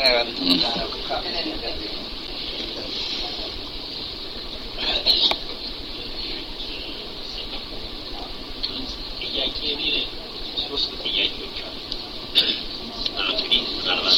ጥያቄ እኔ ሶስት ጥያቄዎች አሉ። እንግዲህ ምናልባት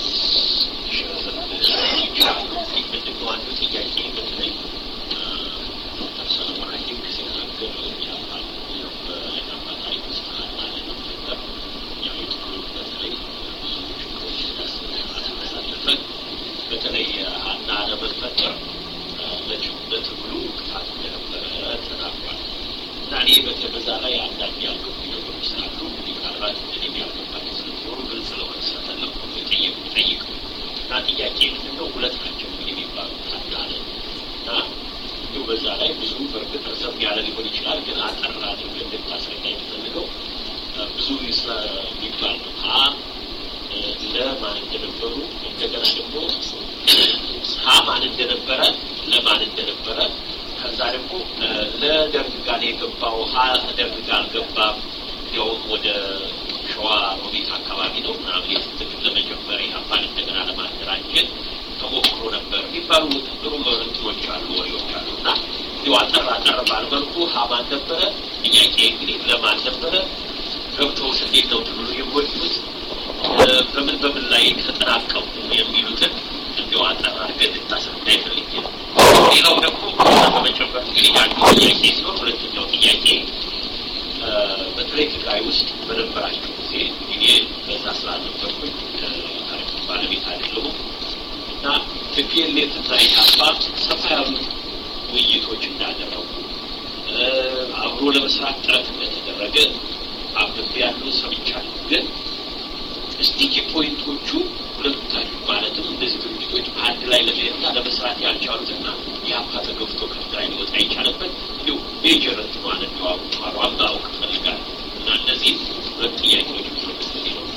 ምንድነው አንዱ ጥያቄ በተለይ ዶክተር ሰለሞን አየሁ ሲናገር ያባል በአባታዊ ስርዓት ማለት ነው ነበር ያው የትግሉ በተለይ ብዙ ችግሮች ያሳለፈ በተለይ ሀና ለመፈጠር ለትግሉ እንቅፋት እንደነበረ ተናግሯል። እና እኔ በዛ ላይ አንዳንድ ያልገቡ ነገሮች ስላሉ እንግዲህ ምናልባት እኔ ያልገባቸው ስለሚኖሩ ግልጽ ለሆነ ስለፈለኩ ነው የጠየቁ ጠይቀው እና ጥያቄ ምንድን ነው ሁለት ናቸው እንግዲህ የሚባሉት አንድ አለ እና እንዲሁ በዛ ላይ ብዙ በእርግጥ ረዘም ያለ ሊሆን ይችላል፣ ግን አጠር አድርገህ እንድታስረዳ የሚፈልገው ብዙ ስለሚባል ነው። ሀ ለማን እንደነበሩ እንደገና ደግሞ ሀ ማን እንደነበረ ለማን እንደነበረ ከዛ ደግሞ ለደርግ ጋር የገባው ሀ ደርግ ጋር አልገባም፣ እንዲያውም ወደ ሸዋ ሮቢት አካባቢ ነው ምናምን የትግል ለመጀመር ኢህአፓን እንደገና ለማደራጀት ተሞክሮ ነበር የሚባሉ ጥሩ እንትኖች አሉ፣ ወሬዎች አሉ እና እንዲሁ አጠር አጠር ባልመልኩ ሀ ማን ነበረ፣ ጥያቄ እንግዲህ ለማን ነበረ፣ ገብተውስ እንዴት ነው ትግሉ የጎዱት፣ በምን በምን ላይ ተጠናቀቁ የሚሉትን እንዲሁ አጠር አድርገን እንድታስረዳ ይፈልግ ነው። ሌላው ደግሞ በመጨመር እንግዲህ አንዱ ጥያቄ ሲሆን ሁለተኛው ጥያቄ በተለይ ትግራይ ውስጥ በነበራቸው ጊዜ እኔ በዛ ስላልነበርኩኝ ታሪክ ባለቤት አይደለሁም እና ትፒኤልኤፍ እና ኢህአፓ ሰፋ ያሉ ውይይቶች እንዳደረጉ አብሮ ለመስራት ጥረት እንደተደረገ አብብ ያለው ሰምቻለሁ። ግን እስቲ ፖይንቶቹ ሁለቱ ታሪክ ማለትም እነዚህ ድርጅቶች አንድ ላይ ለመሄድና ለመስራት ያልቻሉትና የአፓ ተገፍቶ ከትግራይ ሊወጣ የቻለበት እንዲሁ ሜጀር እንትኗን እንዲዋውቋሉ አምባው ክፈልጋል እና እነዚህ ሁለት ጥያቄዎች ብዙ ጊዜ ነው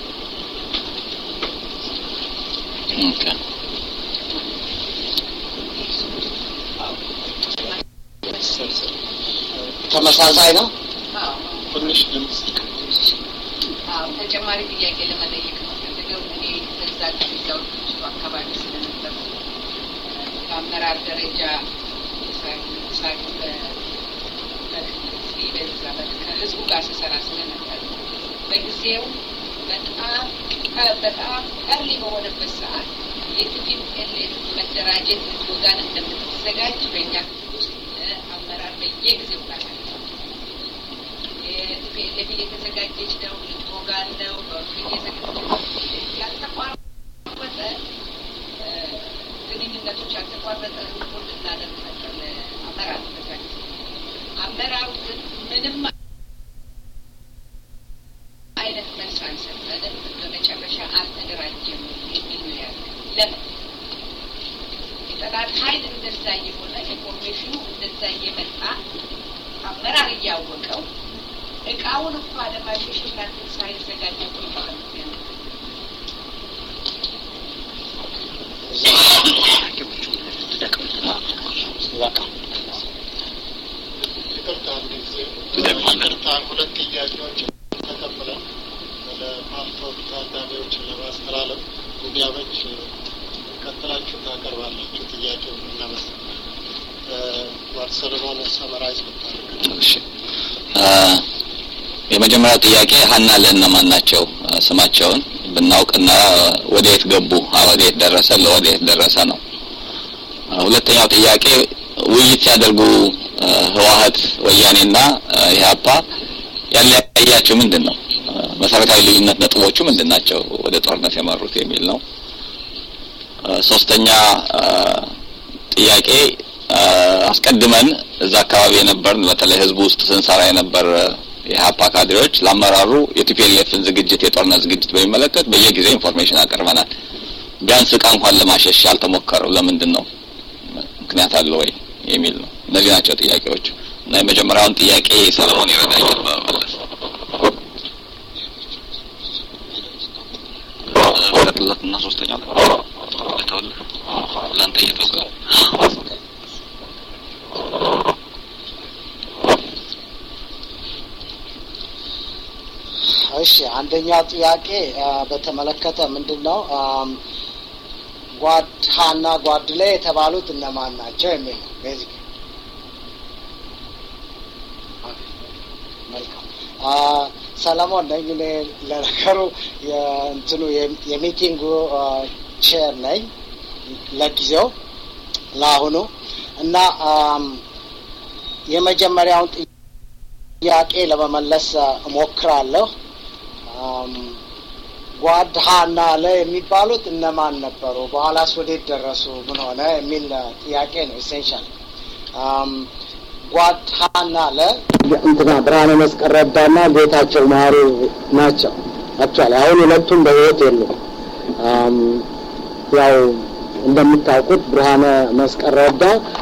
ተመሳሳይ ነው። ትንሽ ድምፅ ተጨማሪ ጥያቄ ለመጠየቅ ነው ፈልገው እኔ በዛ ጊዜው ድርጅቱ አካባቢ ስለነበር በአመራር ደረጃ ሳቅ በዛ ከህዝቡ ጋር ስሰራ ስለነበር በጊዜው በጣም በጣም ቀርሊ በሆነበት ሰዓት የቲፒኤልኤፍ መደራጀት ወጋን እንደምትዘጋጅ በእኛ ክፍል ውስጥ አመራር በየጊዜው ጋር የቲፒኤልኤፍ የተዘጋጀች ነው ልትወጋን ነው ያልተቋረጠ ግንኙነቶች ያልተቋረጠ ሪፖርት እናደርግ ነበር ለአመራር በዛ ጊዜ አመራሩ ግን ምንም አይነት መልስ አልሰጠንም። በመጨረሻ አልተደራጀም የሚል ነው ያለ። ለምን የጠላት ኃይል እንደዛ እየሆነ ኢንፎርሜሽኑ እንደዛ እየመጣ አመራር እያወቀው እቃውን እንኳ ለማሸሽ እናንትን ሳይዘጋጅ ቆይተዋል። ይቅርታ አንድ ጊዜ ይቅርታ ሁለት ጥያቄዎች ተቀብለን ለፓልቶክ ታዳሚዎች ለማስተላለፍ እንዲያመች ቀጥላችሁ ታቀርባላችሁ። ጥያቄው እናመስ ዋር ሰለሞን ሰመራይዝ ብታደርግ እሺ የመጀመሪያው ጥያቄ ሀና ለእነማን ናቸው ስማቸውን ብናውቅና ወደየት ገቡ ወደየት ደረሰ ለወደየት ደረሰ ነው ሁለተኛው ጥያቄ ውይይት ሲያደርጉ ህወሀት ወያኔና ኢህአፓ ያለያያቸው ምንድን ነው መሰረታዊ ልዩነት ነጥቦቹ ምንድን ናቸው ወደ ጦርነት የመሩት የሚል ነው ሶስተኛ ጥያቄ አስቀድመን እዛ አካባቢ የነበርን በተለይ ህዝቡ ውስጥ ስንሰራ የነበር የሀፓ ካድሬዎች ለአመራሩ የቲፒኤልኤፍን ዝግጅት የጦርነት ዝግጅት በሚመለከት በየጊዜው ኢንፎርሜሽን አቅርበናል። ቢያንስ እቃ እንኳን ለማሸሽ ያልተሞከረው ለምንድን ነው? ምክንያት አለ ወይ የሚል ነው። እነዚህ ናቸው ጥያቄዎቹ እና የመጀመሪያውን ጥያቄ ሰለሞን ይረዳኛል በመመለስ ቀጥለት እና ሶስተኛው ለተውልህ ለአንተ እየተውቀ እሺ አንደኛው ጥያቄ በተመለከተ ምንድን ነው ጓድ ሀና ጓድ ላይ የተባሉት እነማን ናቸው የሚል ነው ቤዚክ መልካም ሰለሞን ነኝ እኔ ለነገሩ የእንትኑ የሚቲንጉ ቼር ነኝ ለጊዜው ለአሁኑ እና የመጀመሪያውን ጥያቄ ለመመለስ እሞክራለሁ ጓድ ሀና ለ የሚባሉት እነማን ነበሩ በኋላስ ወዴት ደረሱ ምን ሆነ የሚል ጥያቄ ነው ኢሴንሻል ጓድ ሀና ለ እንትና ብርሃነ መስቀል ረዳና ጌታቸው ማሩ ናቸው አክቹዋሊ አሁን ሁለቱም በህይወት የሉም ያው እንደምታውቁት ብርሃነ መስቀል ረዳ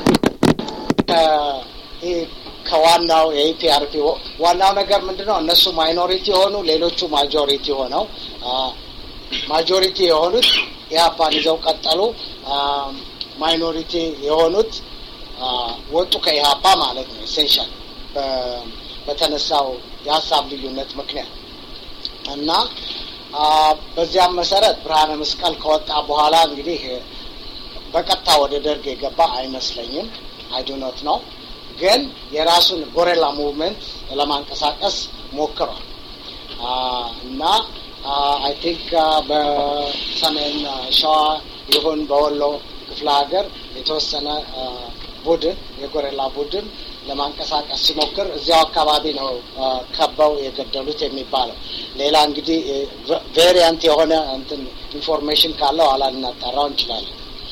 ከዋናው የኢፒአርፒ ዋናው ነገር ምንድን ነው እነሱ ማይኖሪቲ የሆኑ ሌሎቹ ማጆሪቲ ሆነው ማጆሪቲ የሆኑት ኢህአፓን ይዘው ቀጠሉ ማይኖሪቲ የሆኑት ወጡ ከኢህአፓ ማለት ነው ኢሴንሻል በተነሳው የሀሳብ ልዩነት ምክንያት እና በዚያም መሰረት ብርሃነ መስቀል ከወጣ በኋላ እንግዲህ በቀጥታ ወደ ደርግ የገባ አይመስለኝም አይዱኖት ነው ግን የራሱን ጎሬላ ሙቭመንት ለማንቀሳቀስ ሞክሯል እና አይ ቲንክ በሰሜን ሸዋ ይሁን በወሎ ክፍለ ሀገር የተወሰነ ቡድን የጎሬላ ቡድን ለማንቀሳቀስ ሲሞክር እዚያው አካባቢ ነው ከበው የገደሉት የሚባለው ሌላ እንግዲህ ቬሪያንት የሆነ እንትን ኢንፎርሜሽን ካለው ኋላ ልናጣራው እንችላለን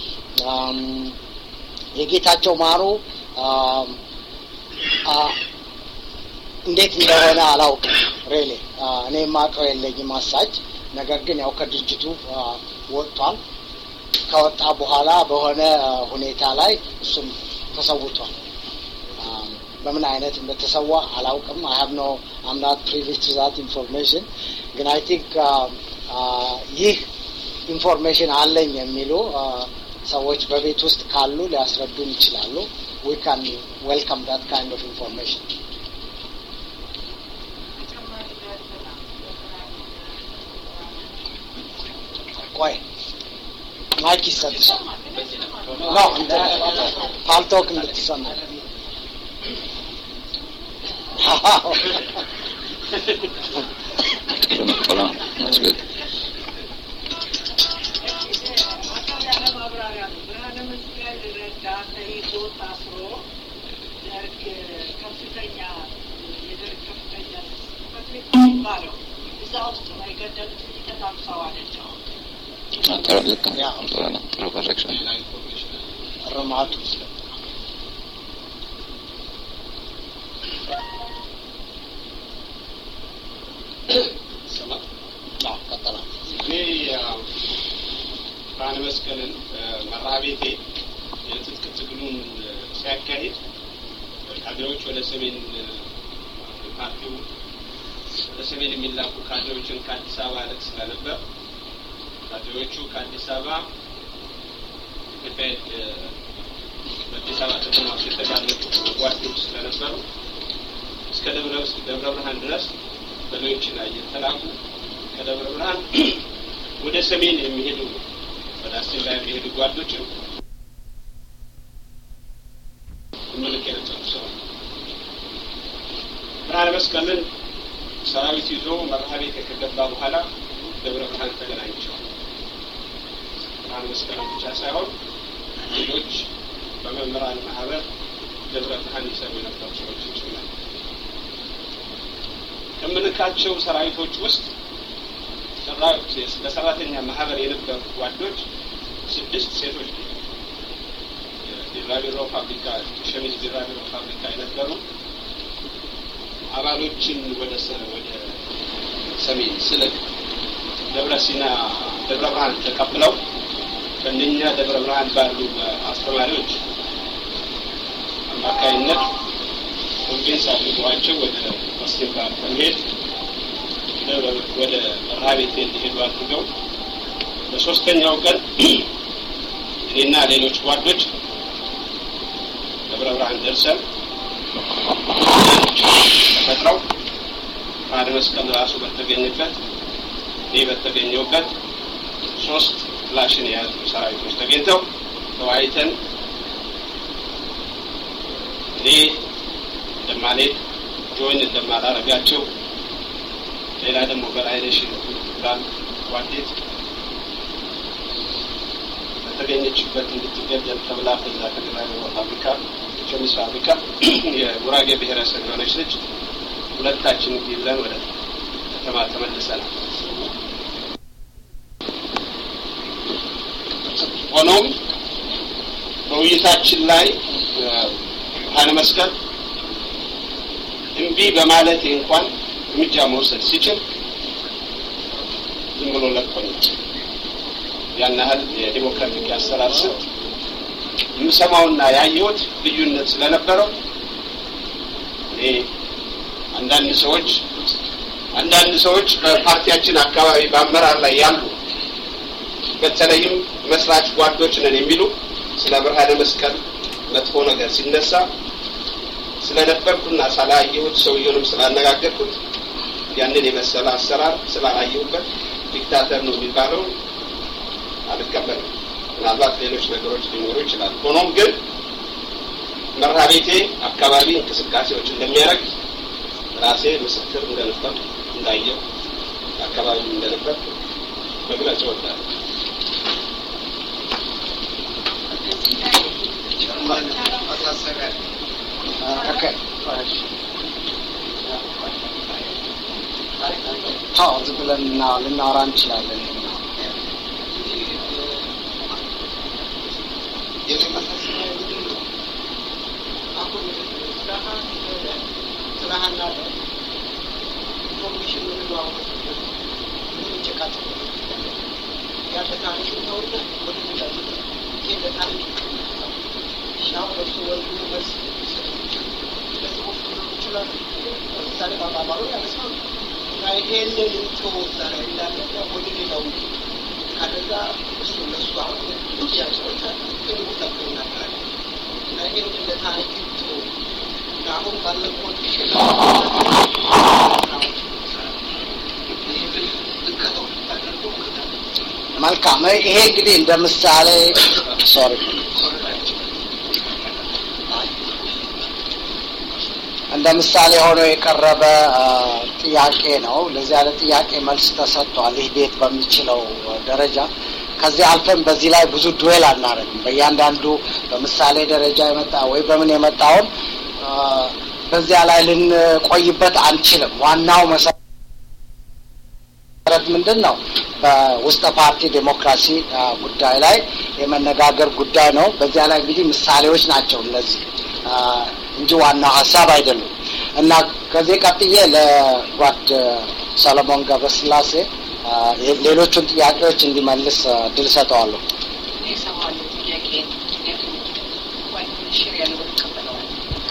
የጌታቸው ማሩ እንዴት እንደሆነ አላውቅም ሬሌ እኔ ማቀው የለኝም አሳጅ ነገር ግን ያው ከድርጅቱ ወጥቷል ከወጣ በኋላ በሆነ ሁኔታ ላይ እሱም ተሰውቷል በምን አይነት እንደተሰዋ አላውቅም አይ ሀብ ኖ አምናት ፕሪቪስ ቱ ዛት ኢንፎርሜሽን ግን አይ ቲንክ ይህ ኢንፎርሜሽን አለኝ የሚሉ ሰዎች በቤት ውስጥ ካሉ ሊያስረዱን ይችላሉ ዊ ካን ዌልካም ዳት ካይንድ ኦፍ ኢንፎርሜሽን ቆይ ማይክ ይሰጥሻል ኖ እንደ ፓልቶክ እንድትሰማ ጥሩ ነው That's good. ብርሃነ መስቀል ረዳ ተይዞ ታስሮ ደርግ ከፍተኛ የደርግ ከፍተኛ ጽሕፈት ቤት የሚባለው እዛ ውስጥ ነው የገደሉት ተታምሰዋለች አሁን ጥሩ ልክ ነው። ጥሩ ነው። ጥሩ ኮሬክሽን እርማቱ ቀጠላ እኔ ብርሃነ መስቀልን መርሃ ቤቴ የትጥቅ ትግሉን ሲያካሂድ ካድሬዎች ወደ ሰሜን ፓርቲው ወደ ሰሜን የሚላኩ ካድሬዎችን ከአዲስ አበባ ልክ ስለነበር ካድሬዎቹ ከአዲስ አበባ ኢትዮጵያ በአዲስ አበባ ከተማ ውስጥ የተጋለጡ ጓዶች ስለነበሩ እስከ ደብረ ደብረ ብርሃን ድረስ በሎች ላይ የተላኩ ከደብረ ብርሃን ወደ ሰሜን የሚሄዱ ወደ አስቴላ የሚሄዱ ጓዶችን ምልክ የነበሩ ሰው ብርሃነ መስቀልን ሰራዊት ይዞ መርሃ ቤት ከገባ በኋላ ደብረ ብርሃን ተገናኝቸዋል። ብርሃነ መስቀልን ብቻ ሳይሆን ሌሎች በመምህራን ማህበር ደብረ ብርሃን ይሰሩ የነበሩ ሰዎች ጭምር ከምልካቸው ሰራዊቶች ውስጥ ለሰራተኛ ማህበር የነበሩ ጓዶች ስድስት ሴቶች ቢራቢሮ ፋብሪካ ሸሚዝ ቢራቢሮ ፋብሪካ የነበሩ አባሎችን ወደ ወደ ሰሜን ስልክ ደብረ ሲና ደብረ ብርሃን ተቀብለው ከእነኛ ደብረ ብርሃን ባሉ አስተማሪዎች አማካይነት ኮንቬንስ አድርገዋቸው ወደ መስቴባ በመሄድ ወደ መርሃ ቤት እንዲሄዱ አድርገው በሶስተኛው ቀን እኔና ሌሎች ጓዶች ደብረ ብርሃን ደርሰን ተፈጥረው ብርሃነ መስቀል ራሱ በተገኘበት እኔ በተገኘውበት ሶስት ክላሽን የያዙ ሰራዊቶች ተገኝተው ተወያይተን እኔ እንደማልሄድ ጆይን እንደማላረጋቸው ሌላ ደግሞ በላይነሽ ባል ጓዴት በተገኘችበት እንድትገደል ተብላ ከዛ ከግራዊ ፋብሪካ ሸሚዝ ፋብሪካ የጉራጌ ብሔረሰብ የሆነች ልጅ ሁለታችን ይዘን ወደ ከተማ ተመልሰናል። ሆኖም በውይይታችን ላይ ብርሃነ መስቀል እምቢ በማለቴ እንኳን እርምጃ መውሰድ ሲችል ዝም ብሎ ለቆኝ ያን ያህል የዲሞክራቲክ አሰራር ስልት የምሰማውና ያየሁት ልዩነት ስለነበረው እኔ አንዳንድ ሰዎች አንዳንድ ሰዎች በፓርቲያችን አካባቢ በአመራር ላይ ያሉ በተለይም መስራች ጓዶች ነን የሚሉ ስለ ብርሃነ መስቀል መጥፎ ነገር ሲነሳ ስለነበርኩና ስላየሁት ሰውየውንም ስላነጋገርኩት ያንን የመሰለ አሰራር ስላላየሁበት ዲክታተር ነው የሚባለው አልቀበልም። ምናልባት ሌሎች ነገሮች ሊኖሩ ይችላል። ሆኖም ግን መርሃ ቤቴ አካባቢ እንቅስቃሴዎች እንደሚያደርግ ራሴ ምስክር እንደነበር እንዳየው አካባቢ እንደነበር መግለጽ እወዳለሁ። አዎ ዝም ብለን እና- ልናወራ እንችላለን። መልካም ይሄ እንግዲህ እንደ ምሳሌ ሶሪ እንደ ምሳሌ ሆኖ የቀረበ አ፣ ጥያቄ ነው። ለዚህ አይነት ጥያቄ መልስ ተሰጥቷል። ይህ ቤት በሚችለው ደረጃ ከዚህ አልፈን በዚህ ላይ ብዙ ዱዌል አናደርግም። በእያንዳንዱ በምሳሌ ደረጃ የመጣ ወይ በምን የመጣውን አ፣ በዚያ ላይ ልንቆይበት አንችልም። ዋናው መሰረት ምንድን ነው? በውስጠ ፓርቲ ዴሞክራሲ አ፣ ጉዳይ ላይ የመነጋገር ጉዳይ ነው። በዚያ ላይ እንግዲህ ምሳሌዎች ናቸው እነዚህ አ፣ እንጂ ዋናው ሀሳብ አይደሉም። እና ከዚህ ቀጥዬ ለጓድ ሰለሞን ገብረስላሴ አ፣ ሌሎቹን ጥያቄዎች እንዲመልስ አ፣ እድል ሰጠዋለሁ። እኔ እሰማዋለሁ ጥያቄን። ምክንያቱም ጓደኞች ሽር ያለውን እቀበለዋለሁ።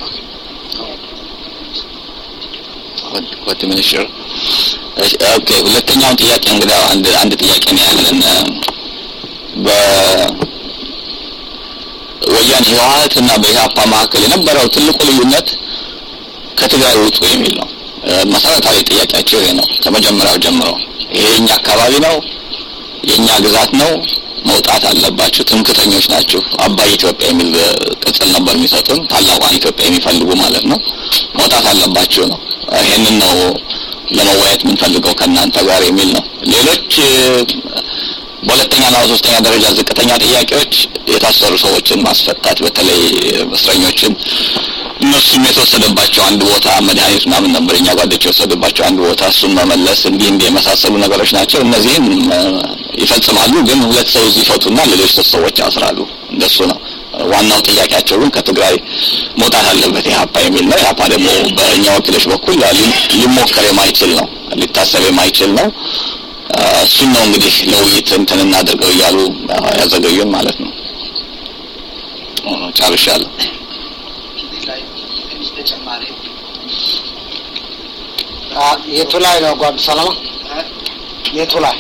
ወጥ ሚኒስትር ኦኬ። ሁለተኛውን ጥያቄ እንግዲህ አንድ አንድ ጥያቄ ነው ያለን በ ወያኔ ህወሀት እና በኢህአፓ መካከል የነበረው ትልቁ ልዩነት ከትግራይ ውጡ የሚል ነው። እ፣ መሰረታዊ ጥያቄያቸው ይሄ ነው ከመጀመሪያው ጀምሮ። ይሄ የኛ አካባቢ ነው፣ የኛ ግዛት ነው፣ መውጣት አለባችሁ፣ ትምክተኞች ናችሁ። አባይ ኢትዮጵያ የሚል እ፣ ቅጽል ነበር የሚሰጡን፣ ታላቋን ኢትዮጵያ የሚፈልጉ ማለት ነው። መውጣት አለባችሁ ነው። ይሄንን ነው ለመወያየት የምንፈልገው ከእናንተ ጋር የሚል ነው። ሌሎች እ፣ በሁለተኛና በሶስተኛ ደረጃ ዝቅተኛ ጥያቄዎች የታሰሩ ሰዎችን ማስፈታት፣ በተለይ እስረኞችን እነሱም የተወሰደባቸው አንድ ቦታ መድኃኒት ምናምን ነበር እኛ ጓዶች የወሰዱባቸው አንድ ቦታ እሱን መመለስ እንዲህ እንዲህ የመሳሰሉ ነገሮች ናቸው። እነዚህም እ፣ ይፈጽማሉ። ግን ሁለት ሰው እዚህ ይፈቱና ሌሎች ሶስት ሰዎች ያስራሉ። እንደሱ ነው። ዋናው ጥያቄያቸው ግን ከትግራይ መውጣት አለበት ኢህአፓ የሚል ነው። ኢህአፓ ደግሞ በእኛ ወኪሎች በኩል ሊ- ሊሞከር የማይችል ነው፣ ሊታሰብ የማይችል ነው። እ፣ እሱን ነው እንግዲህ ለውይይት እንትን እናድርገው እያሉ እ፣ ያዘገዩን ማለት ነው። እ፣ ጨርሻለሁ። አ፣ የቱ ላይ ነው ጓድ ሰለሞን? የቱ ላይ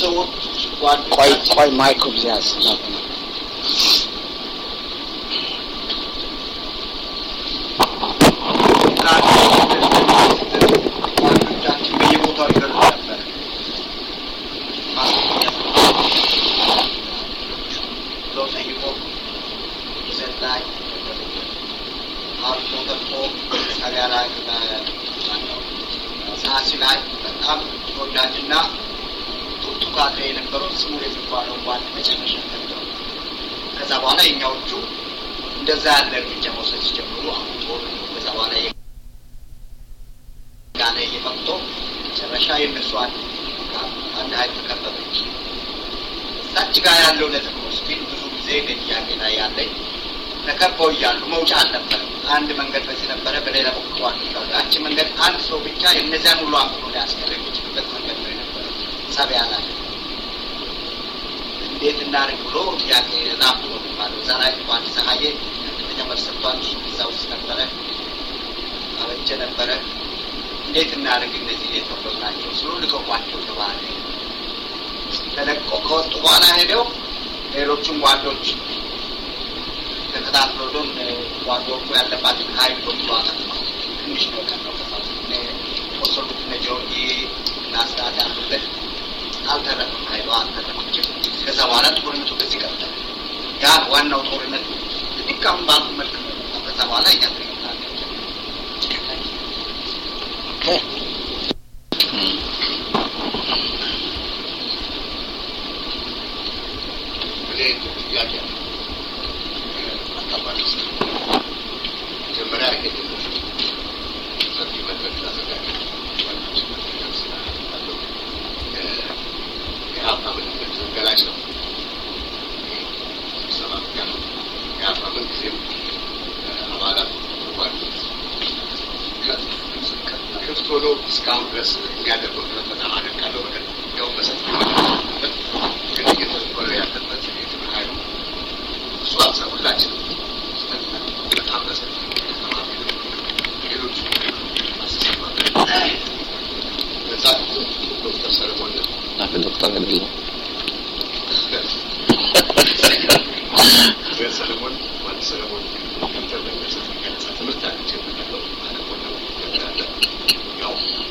ቆይ ቆይ ማይኩ ብዚያዝ የሚባለውን ጓድ መጨረሻ ገብተው ከዛ በኋላ የኛዎቹ እንደዛ ያለ እርምጃ መውሰድ ሲጀምሩ አሁን ጦር ከዛ በኋላ ጋለ እየመጥቶ መጨረሻ የእነሱ አንድ አንድ ሀይል ተከበበች። እዛች ጋር ያለው ነጥብ ነው ስፒድ ብዙ ጊዜ በጥያቄ ላይ ያለኝ ተከበው እያሉ መውጫ አልነበረም። አንድ መንገድ በዚህ ነበረ፣ በሌላ በኩል ዋንጫ ያቺ መንገድ አንድ ሰው ብቻ የእነዚያን ሁሉ አፍኖ ሊያስቀር የሚችልበት መንገድ ነው የነበረ ሰቢያ ላይ እንዴት እናድርግ ብሎ ጥያቄ ላፍ ነው የሚባለው እዛ ላይ አንድ ፀሐዬ ከፍተኛ መልስ ሰጥቷል። እሱ እዛ ውስጥ ነበረ፣ አበጀ ነበረ። እንዴት እናድርግ እነዚህ የተወሰኑ ናቸው ስሉ ልቀቋቸው ተባለ። ተለቆ ከወጡ በኋላ ሄደው ሌሎቹም ጓዶች ተከታትለው ዶን ጓዶቹ ያለባትን ሀይል በሙሉ አጠጥተው ትንሽ ነው ቀረው ቆሰሉት እነ ጆርጊ እና ስርዓት ያሉበት አልተረፈም፣ ሀይሉ አልተረፈችም። ከዛ በኋላ ጦርነቱ በዚህ ቀጠለ። ያ ዋናው ጦርነት ልክ አሁን ባልኩ መልክ ነው። ከዛ በኋላ እኛ ትሪታለ እኔ ጥያቄ አካባቢ ስ መጀመሪያ ይሄንን ሰፊ መድረክ ላዘጋጅ የሀብታ ምልክት ገላጭ ነው። ስብሰባ ምክንያቱ የሀብታ ምን ጊዜም አባላት ጓዶች ክፍት ሆኖ እስካሁን ድረስ የሚያደርገው ጥረት በጣም አደንቃለሁ። በቀ ያው በሰፊ ግን እየተዘበረ ያለበት የትምህርት ኃይሉ እሱ አብዛ ሁላችን በጣም በሰፊ ተማሪ ሌሎች አስተሳሰባ በዛ ዶክተር ሰለሞን አፍ ዶክተር አይደለም ሰለሞን ዋን ሰለሞን ዶክተር በሚመስል ገለጻ ትምህርት አለች የምንለው አለሞነ ያለ ያው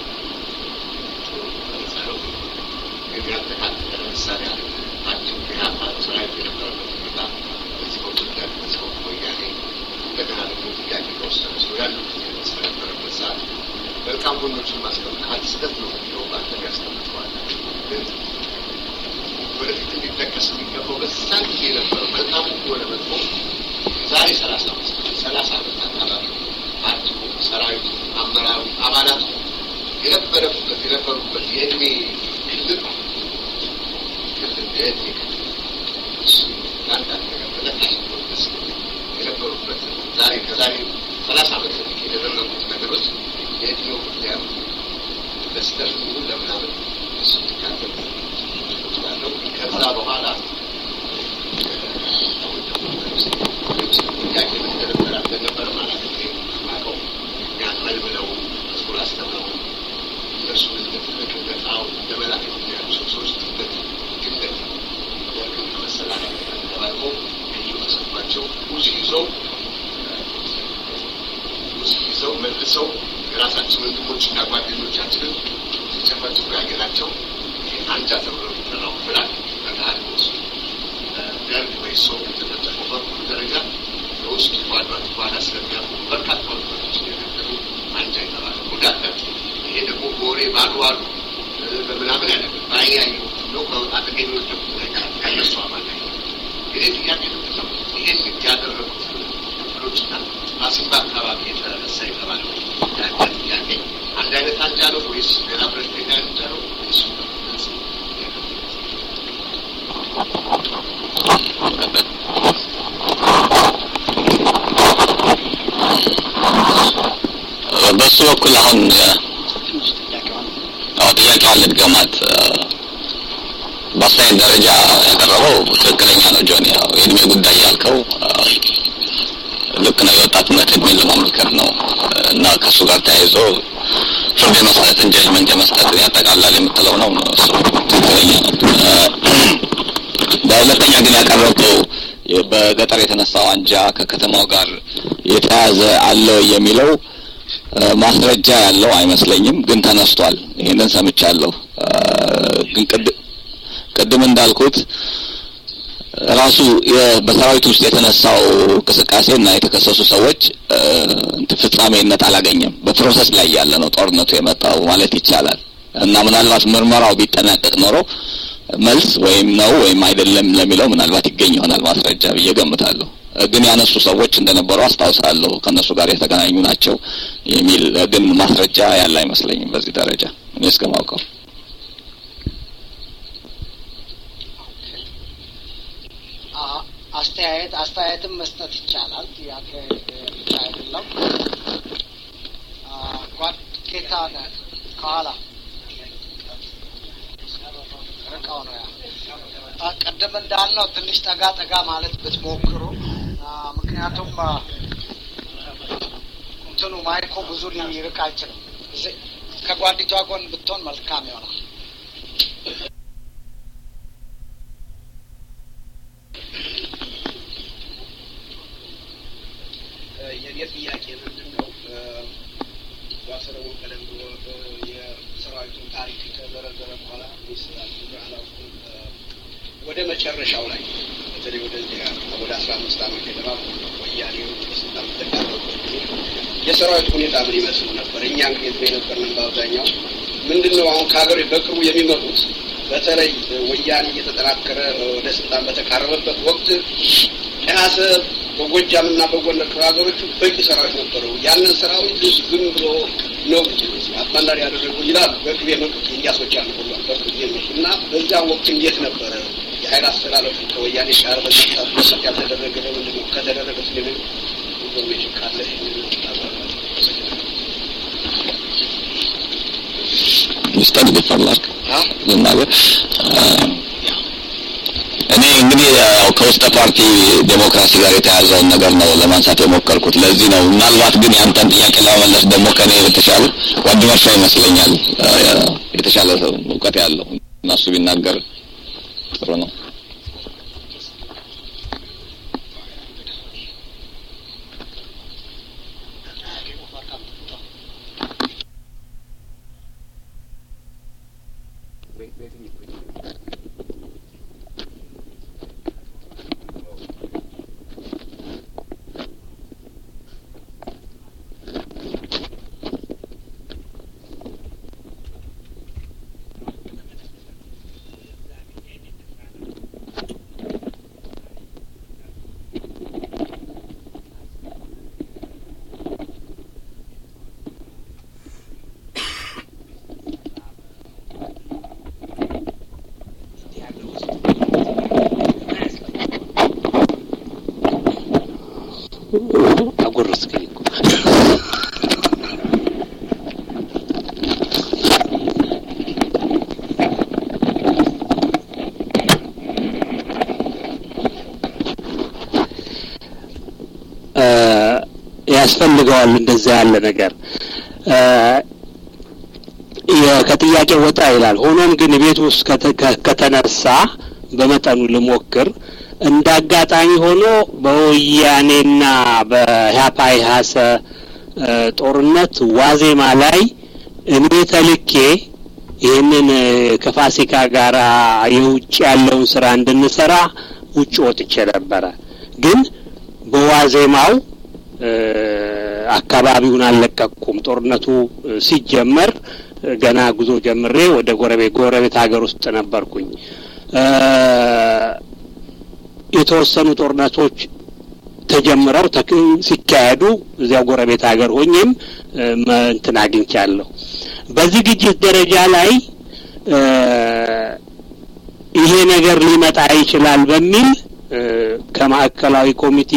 ገለጻለው ግን ያልተካተተ ለምሳሌ አለ ታችን ኢህአፓ ሰራዊት የነበረበት ሁኔታ በዚህ በኩል ጋር በዚህ በኩል ወያኔ እንደገና ደግሞ ጥያቄ ከወሰነ ሰው ያሉት ስለነበረበት ሰዓት መልካም ጎኖችን ማስቀመጥ አንድ ስህተት ነው የሚለው ባንተ ያስቀምጠዋል ግን ወደፊት እንዲጠቀስ የሚገባው በዛን ጊዜ የነበረው መልካም ሆነ መጥፎ ዛሬ ሰላሳ አመት ሰላሳ አመት አካባቢ ፓርቲው፣ ሰራዊቱ፣ አመራሩ፣ አባላቱ የነበረበት የነበሩበት የእድሜ ክልል ክልል የእድሜ ክልል እሱ ለአንዳንድ ነገር ተጠቃሽ ስ የነበሩበት ዛሬ ከዛሬ ሰላሳ አመት በፊት የተደረጉት ነገሮች የእድሜው ምክንያት ለስተት ለምናምን እሱ ትካተል ያለው ከዛ በኋላ ጥያቄ ምትደረደር አልነበረ ማለት ማቀው እኛን መልምለው መዝሙር አስተምረው እነሱ እንደ ትልቅ እንደ ጣው እንደ መላክ ያሉ ሰዎች ትልቅ ግነት ወርቅን ከመሰላለ ተባልቆ ልዩ ተሰጥቷቸው ሙዚ ይዘው ሙዚ ይዘው መልሰው የራሳችን ወንድሞችና ጓደኞቻችንን ሲጨፈጭፉ ያየናቸው አንጃ ተብሎ የሚጠራው ብላል በገሃድ ውስጥ ደርግ ወይ ሰው የተጠቀመው በኩል ደረጃ የውስጥ ጓዷት በኋላ ስለሚያውቁ በርካታ ወጣቶች የነበሩ አንጃ የተባለ ጉዳታቸው ይሄ ደግሞ በወሬ ባሉ አሉ በምናምን ያለ በአያዩ ነው ከአጠገኝ ወደቁት ላይ ከነሱ አባል ላይ እንግዲህ ጥያቄ ነው ይሄን ያደረጉት ክፍሎችና ማሲምባ አካባቢ የተነሳ የተባለው ያንጃ ጥያቄ አንድ አይነት አንጃ ነው ወይስ ሌላ ፖለቲካ አንጃ ነው? እሱ በሱ በኩል አሁን አዎ ጥያቄዋን ልድገማት። በአስተያየት ደረጃ ያቀረበው ትክክለኛ ነው ጆኒ። ያው የእድሜ ጉዳይ ያልከው ልክ ነው። የወጣትነት እድሜን ለማመልከት ነው እና ከእሱ ጋር ተያይዞ ፍርድ የመስጠትን ጀጅመንት የመስጠትን ያጠቃላል የምትለው ነው። እሱ ትክክለኛ ነው። በሁለተኛ ግን ያቀረበው በገጠር የተነሳው አንጃ ከከተማው ጋር የተያያዘ አለው የሚለው ማስረጃ ያለው አይመስለኝም፣ ግን ተነስቷል። ይሄንን ሰምቻለሁ። ግን ቅድም እንዳልኩት ራሱ በሰራዊት ውስጥ የተነሳው እንቅስቃሴ እና የተከሰሱ ሰዎች ፍጻሜነት አላገኘም። በፕሮሰስ ላይ ያለ ነው ጦርነቱ የመጣው ማለት ይቻላል እና ምናልባት ምርመራው ቢጠናቀቅ ኖሮ መልስ ወይም ነው ወይም አይደለም ለሚለው ምናልባት ይገኝ ይሆናል ማስረጃ ብዬ ገምታለሁ። ግን ያነሱ ሰዎች እንደነበሩ አስታውሳለሁ። ከእነሱ ጋር የተገናኙ ናቸው የሚል ግን ማስረጃ ያለ አይመስለኝም በዚህ ደረጃ እኔ እስከማውቀው። አስተያየት አስተያየትም መስጠት ይቻላል። ጥያቄ ብቻ አይደለም። ጓድ ጌታ ከኋላ ርቀው ነው ያ ቅድም እንዳልነው ትንሽ ጠጋ ጠጋ ማለት ብትሞክሩ፣ ምክንያቱም እንትኑ ማይኮ ብዙ ሊርቅ አይችልም። ከጓዲቷ ጎን ብትሆን መልካም ይሆናል። የኔ ጥያቄ ምንድን ነው? ባሰለሞን ቀደም ብሎ የሰራዊቱን ታሪክ ከዘረዘረ በኋላ አላውቅም። ወደ መጨረሻው ላይ በተለይ ወደዚህ ወደ አስራ አምስት ዓመት ገደማ ወያኔ ስልጣን ተቃረበት ጊዜ የሰራዊቱ ሁኔታ ምን ይመስል ነበር? እኛ እንግዲህ የነበርንም በአብዛኛው ምንድን ነው አሁን ከሀገር በቅርቡ የሚመጡት በተለይ ወያኔ እየተጠናከረ ወደ ስልጣን በተቃረበበት ወቅት ጨሀሰ በጎጃም እና በጎንደር ክፍለ ሀገሮቹ በቂ ሰራዊት ነበረው። ያንን ሰራዊት ዝም ብሎ ነው አባንዳሪ ያደረገው ይላሉ። በቅቤ መንቅት እያሶች ያሉ ሁሉ በቅቤ እና በዚያ ወቅት እንዴት ነበረ የሀይል አስተላለፉ ከወያኔ ጋር በመጣት መሰት ያልተደረገ ለምንድን ነው? ከተደረገ ስለ ኢንፎርሜሽን ካለ መስጠት ቢፈላግ ልናገር እኔ እንግዲህ ያው ከውስጠ ፓርቲ ዴሞክራሲ ጋር የተያዘውን ነገር ነው ለማንሳት የሞከርኩት። ለዚህ ነው ምናልባት ግን ያንተን ጥያቄ ለመመለስ ደግሞ ከኔ የተሻለ ጓድ መርሻ ይመስለኛል የተሻለ እውቀት ያለው እና እሱ ቢናገር ጥሩ ነው። አጎረስከኝ እኮ ያስፈልገዋል እንደዛ ያለ ነገር ከጥያቄ ወጣ ይላል። ሆኖም ግን ቤት ውስጥ ከተነሳ በመጠኑ ልሞክር። እንደ አጋጣሚ ሆኖ በወያኔና በኢህአፓ ኢህአሰ ጦርነት ዋዜማ ላይ እኔ ተልኬ ይህንን ከፋሲካ ጋር የውጭ ያለውን ስራ እንድንሰራ ውጭ ወጥቼ ነበረ። ግን በዋዜማው አካባቢውን አልለቀቅኩም። ጦርነቱ ሲጀመር ገና ጉዞ ጀምሬ ወደ ጎረቤት ጎረቤት ሀገር ውስጥ ነበርኩኝ። የተወሰኑ ጦርነቶች ተጀምረው ሲካሄዱ እዚያው ጎረቤት ሀገር ሆኜም እንትን አግኝቻለሁ። በዝግጅት ደረጃ ላይ ይሄ ነገር ሊመጣ ይችላል በሚል ከማዕከላዊ ኮሚቴ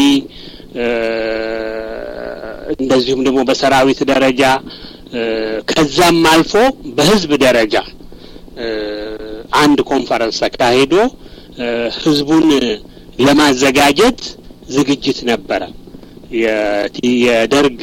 እንደዚሁም ደግሞ በሰራዊት ደረጃ ከዛም አልፎ በህዝብ ደረጃ አንድ ኮንፈረንስ ተካሂዶ ህዝቡን ለማዘጋጀት ዝግጅት ነበረ። የደርግ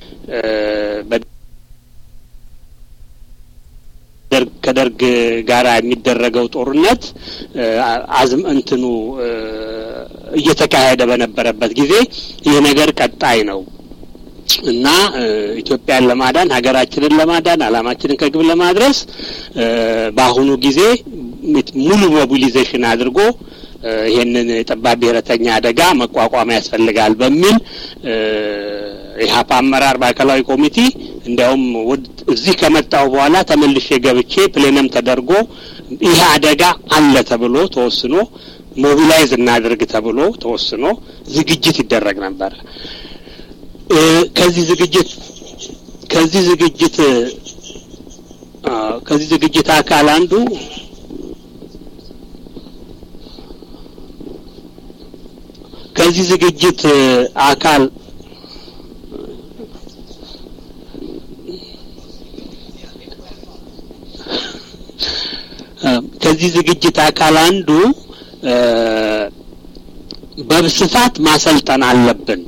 ከደርግ ጋር የሚደረገው ጦርነት አዝም እንትኑ እየተካሄደ በነበረበት ጊዜ ይህ ነገር ቀጣይ ነው እና ኢትዮጵያን ለማዳን ሀገራችንን ለማዳን አላማችንን ከግብ ለማድረስ በአሁኑ ጊዜ ሙሉ ሞቢሊዜሽን አድርጎ ይሄንን ጠባብ ብሔረተኛ አደጋ መቋቋም ያስፈልጋል በሚል ኢህአፓ አመራር ማዕከላዊ ኮሚቴ እንዲያውም እዚህ ከመጣሁ በኋላ ተመልሼ ገብቼ ፕሌነም ተደርጎ ይህ አደጋ አለ ተብሎ ተወስኖ ሞቢላይዝ እናድርግ ተብሎ ተወስኖ ዝግጅት ይደረግ ነበረ። ከዚህ ዝግጅት ከዚህ ዝግጅት ከዚህ ዝግጅት አካል አንዱ ከዚህ ዝግጅት አካል ከዚህ ዝግጅት አካል አንዱ በስፋት ማሰልጠን አለብን።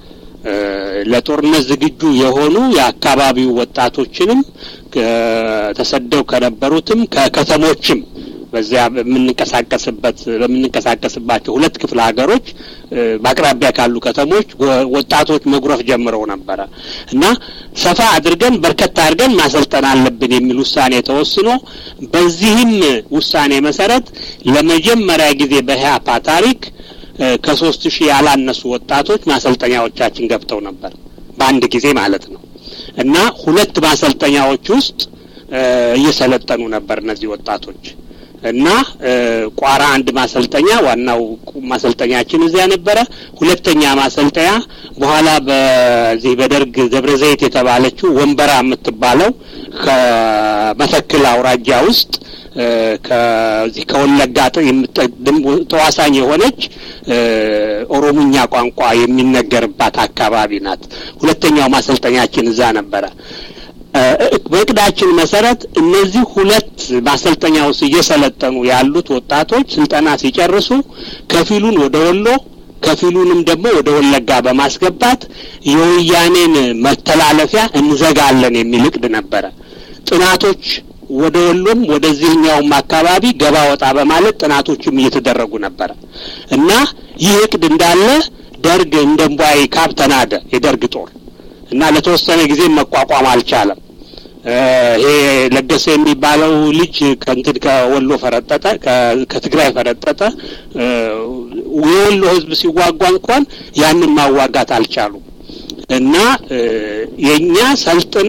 ለጦርነት ዝግጁ የሆኑ የአካባቢው ወጣቶችንም ተሰደው ከነበሩትም ከከተሞችም በዚያ በምንንቀሳቀስበት በምንንቀሳቀስባቸው ሁለት ክፍለ ሀገሮች በአቅራቢያ ካሉ ከተሞች ወጣቶች መጉረፍ ጀምረው ነበረ እና ሰፋ አድርገን በርከት አድርገን ማሰልጠን አለብን የሚል ውሳኔ ተወስኖ በዚህም ውሳኔ መሰረት ለመጀመሪያ ጊዜ በኢህአፓ ታሪክ ከሶስት ሺህ ያላነሱ ወጣቶች ማሰልጠኛዎቻችን ገብተው ነበር በአንድ ጊዜ ማለት ነው እና ሁለት ማሰልጠኛዎች ውስጥ እየሰለጠኑ ነበር እነዚህ ወጣቶች እና ቋራ አንድ ማሰልጠኛ ዋናው ማሰልጠኛችን እዚያ ነበረ። ሁለተኛ ማሰልጠኛ በኋላ በዚህ በደርግ ደብረ ዘይት የተባለችው ወንበራ የምትባለው ከመተክል አውራጃ ውስጥ ከዚህ ከወለጋ ተዋሳኝ የሆነች ኦሮምኛ ቋንቋ የሚነገርባት አካባቢ ናት። ሁለተኛው ማሰልጠኛችን እዛ ነበረ። በእቅዳችን መሰረት እነዚህ ሁለት ማሰልጠኛ ውስጥ እየሰለጠኑ ያሉት ወጣቶች ስልጠና ሲጨርሱ ከፊሉን ወደ ወሎ ከፊሉንም ደግሞ ወደ ወለጋ በማስገባት የወያኔን መተላለፊያ እንዘጋለን የሚል እቅድ ነበረ። ጥናቶች ወደ ወሎም ወደዚህኛውም አካባቢ ገባ ወጣ በማለት ጥናቶችም እየተደረጉ ነበረ እና ይህ እቅድ እንዳለ ደርግ እንደ እምቧይ ካብ ተናደ የደርግ ጦር እና ለተወሰነ ጊዜ መቋቋም አልቻለም። ይሄ ለገሰ የሚባለው ልጅ ከእንትን ከወሎ ፈረጠጠ፣ ከትግራይ ፈረጠጠ። የወሎ ሕዝብ ሲዋጓ እንኳን ያንን ማዋጋት አልቻሉም እና የእኛ ሰልጥን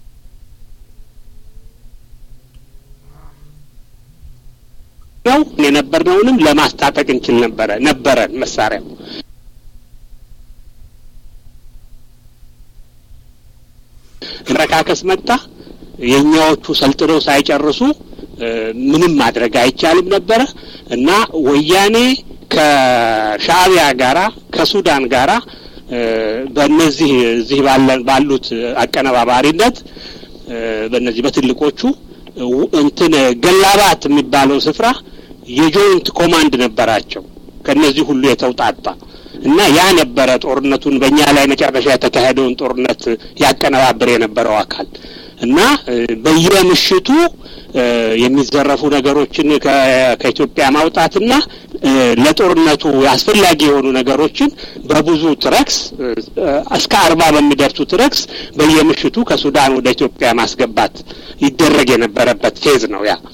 ነው የነበርነውንም ለማስታጠቅ እንችል ነበረ ነበረን መሳሪያው መረካከስ መጣ። የእኛዎቹ ሰልጥነው ሳይጨርሱ ምንም ማድረግ አይቻልም ነበረ እና ወያኔ ከሻእቢያ ጋራ ከሱዳን ጋራ በእነዚህ እዚህ ባሉት አቀነባባሪነት በእነዚህ በትልቆቹ እንትን ገላባት የሚባለው ስፍራ የጆይንት ኮማንድ ነበራቸው ከእነዚህ ሁሉ የተውጣጣ እና ያ ነበረ ጦርነቱን በእኛ ላይ መጨረሻ የተካሄደውን ጦርነት ያቀነባብር የነበረው አካል እና በየምሽቱ የሚዘረፉ ነገሮችን ከኢትዮጵያ ማውጣትና ለጦርነቱ አስፈላጊ የሆኑ ነገሮችን በብዙ ትረክስ እስከ አርባ በሚደርሱ ትረክስ በየምሽቱ ከሱዳን ወደ ኢትዮጵያ ማስገባት ይደረግ የነበረበት ፌዝ ነው። ያ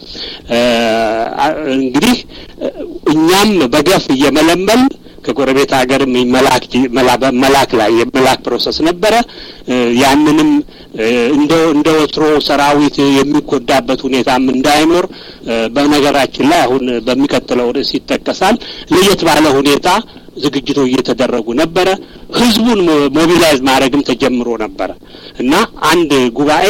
እንግዲህ እኛም በገፍ እየመለመል ከጎረቤት ሀገርም መላክ ላይ የመላክ ፕሮሰስ ነበረ። ያንንም እንደ እንደ ወትሮ ሰራዊት የሚጎዳበት ሁኔታም እንዳይኖር በነገራችን ላይ አሁን በሚቀጥለው ርዕስ ይጠቀሳል። ለየት ባለ ሁኔታ ዝግጅቶች እየተደረጉ ነበረ። ህዝቡን ሞቢላይዝ ማድረግም ተጀምሮ ነበረ እና አንድ ጉባኤ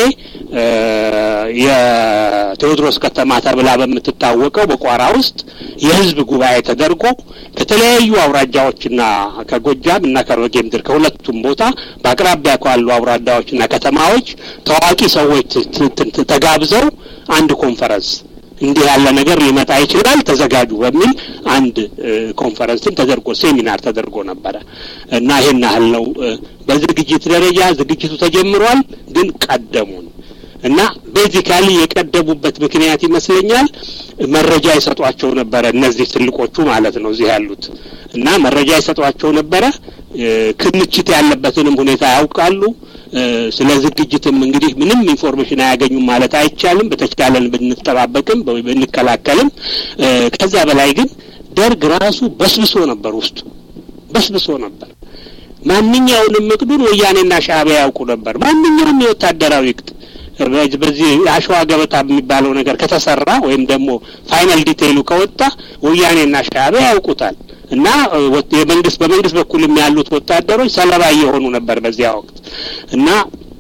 የቴዎድሮስ ከተማ ተብላ በምትታወቀው በቋራ ውስጥ የህዝብ ጉባኤ ተደርጎ ከተለያዩ አውራጃዎችና ከጎጃም እና ከሮጌ ምድር ከሁለቱም ቦታ በአቅራቢያ ካሉ አውራጃዎችና ከተማዎች ታዋቂ ሰዎች ተጋብዘው አንድ ኮንፈረንስ እንዲህ ያለ ነገር ሊመጣ ይችላል ተዘጋጁ በሚል አንድ ኮንፈረንስም ተደርጎ ሴሚናር ተደርጎ ነበረ እና ይሄን ያህል ነው። በዝግጅት ደረጃ ዝግጅቱ ተጀምሯል፣ ግን ቀደሙን እና ቤዚካሊ የቀደሙበት ምክንያት ይመስለኛል መረጃ ይሰጧቸው ነበረ። እነዚህ ትልቆቹ ማለት ነው እዚህ ያሉት እና መረጃ ይሰጧቸው ነበረ። ክምችት ያለበትንም ሁኔታ ያውቃሉ። ስለ ዝግጅትም እንግዲህ ምንም ኢንፎርሜሽን አያገኙም ማለት አይቻልም። በተቻለን ብንጠባበቅም ብንከላከልም፣ ከዛ በላይ ግን ደርግ ራሱ በስብሶ ነበር፣ ውስጡ በስብሶ ነበር። ማንኛውንም እቅዱን ወያኔና ሻዕቢያ ያውቁ ነበር። ማንኛውም የወታደራዊ እቅድ በዚህ አሸዋ ገበታ የሚባለው ነገር ከተሰራ ወይም ደግሞ ፋይናል ዲቴይሉ ከወጣ ወያኔና ሻዕቢያ ያውቁታል እና የመንግስት በመንግስት በኩልም ያሉት ወታደሮች ሰለባ እየሆኑ ነበር በዚያ ወቅት እና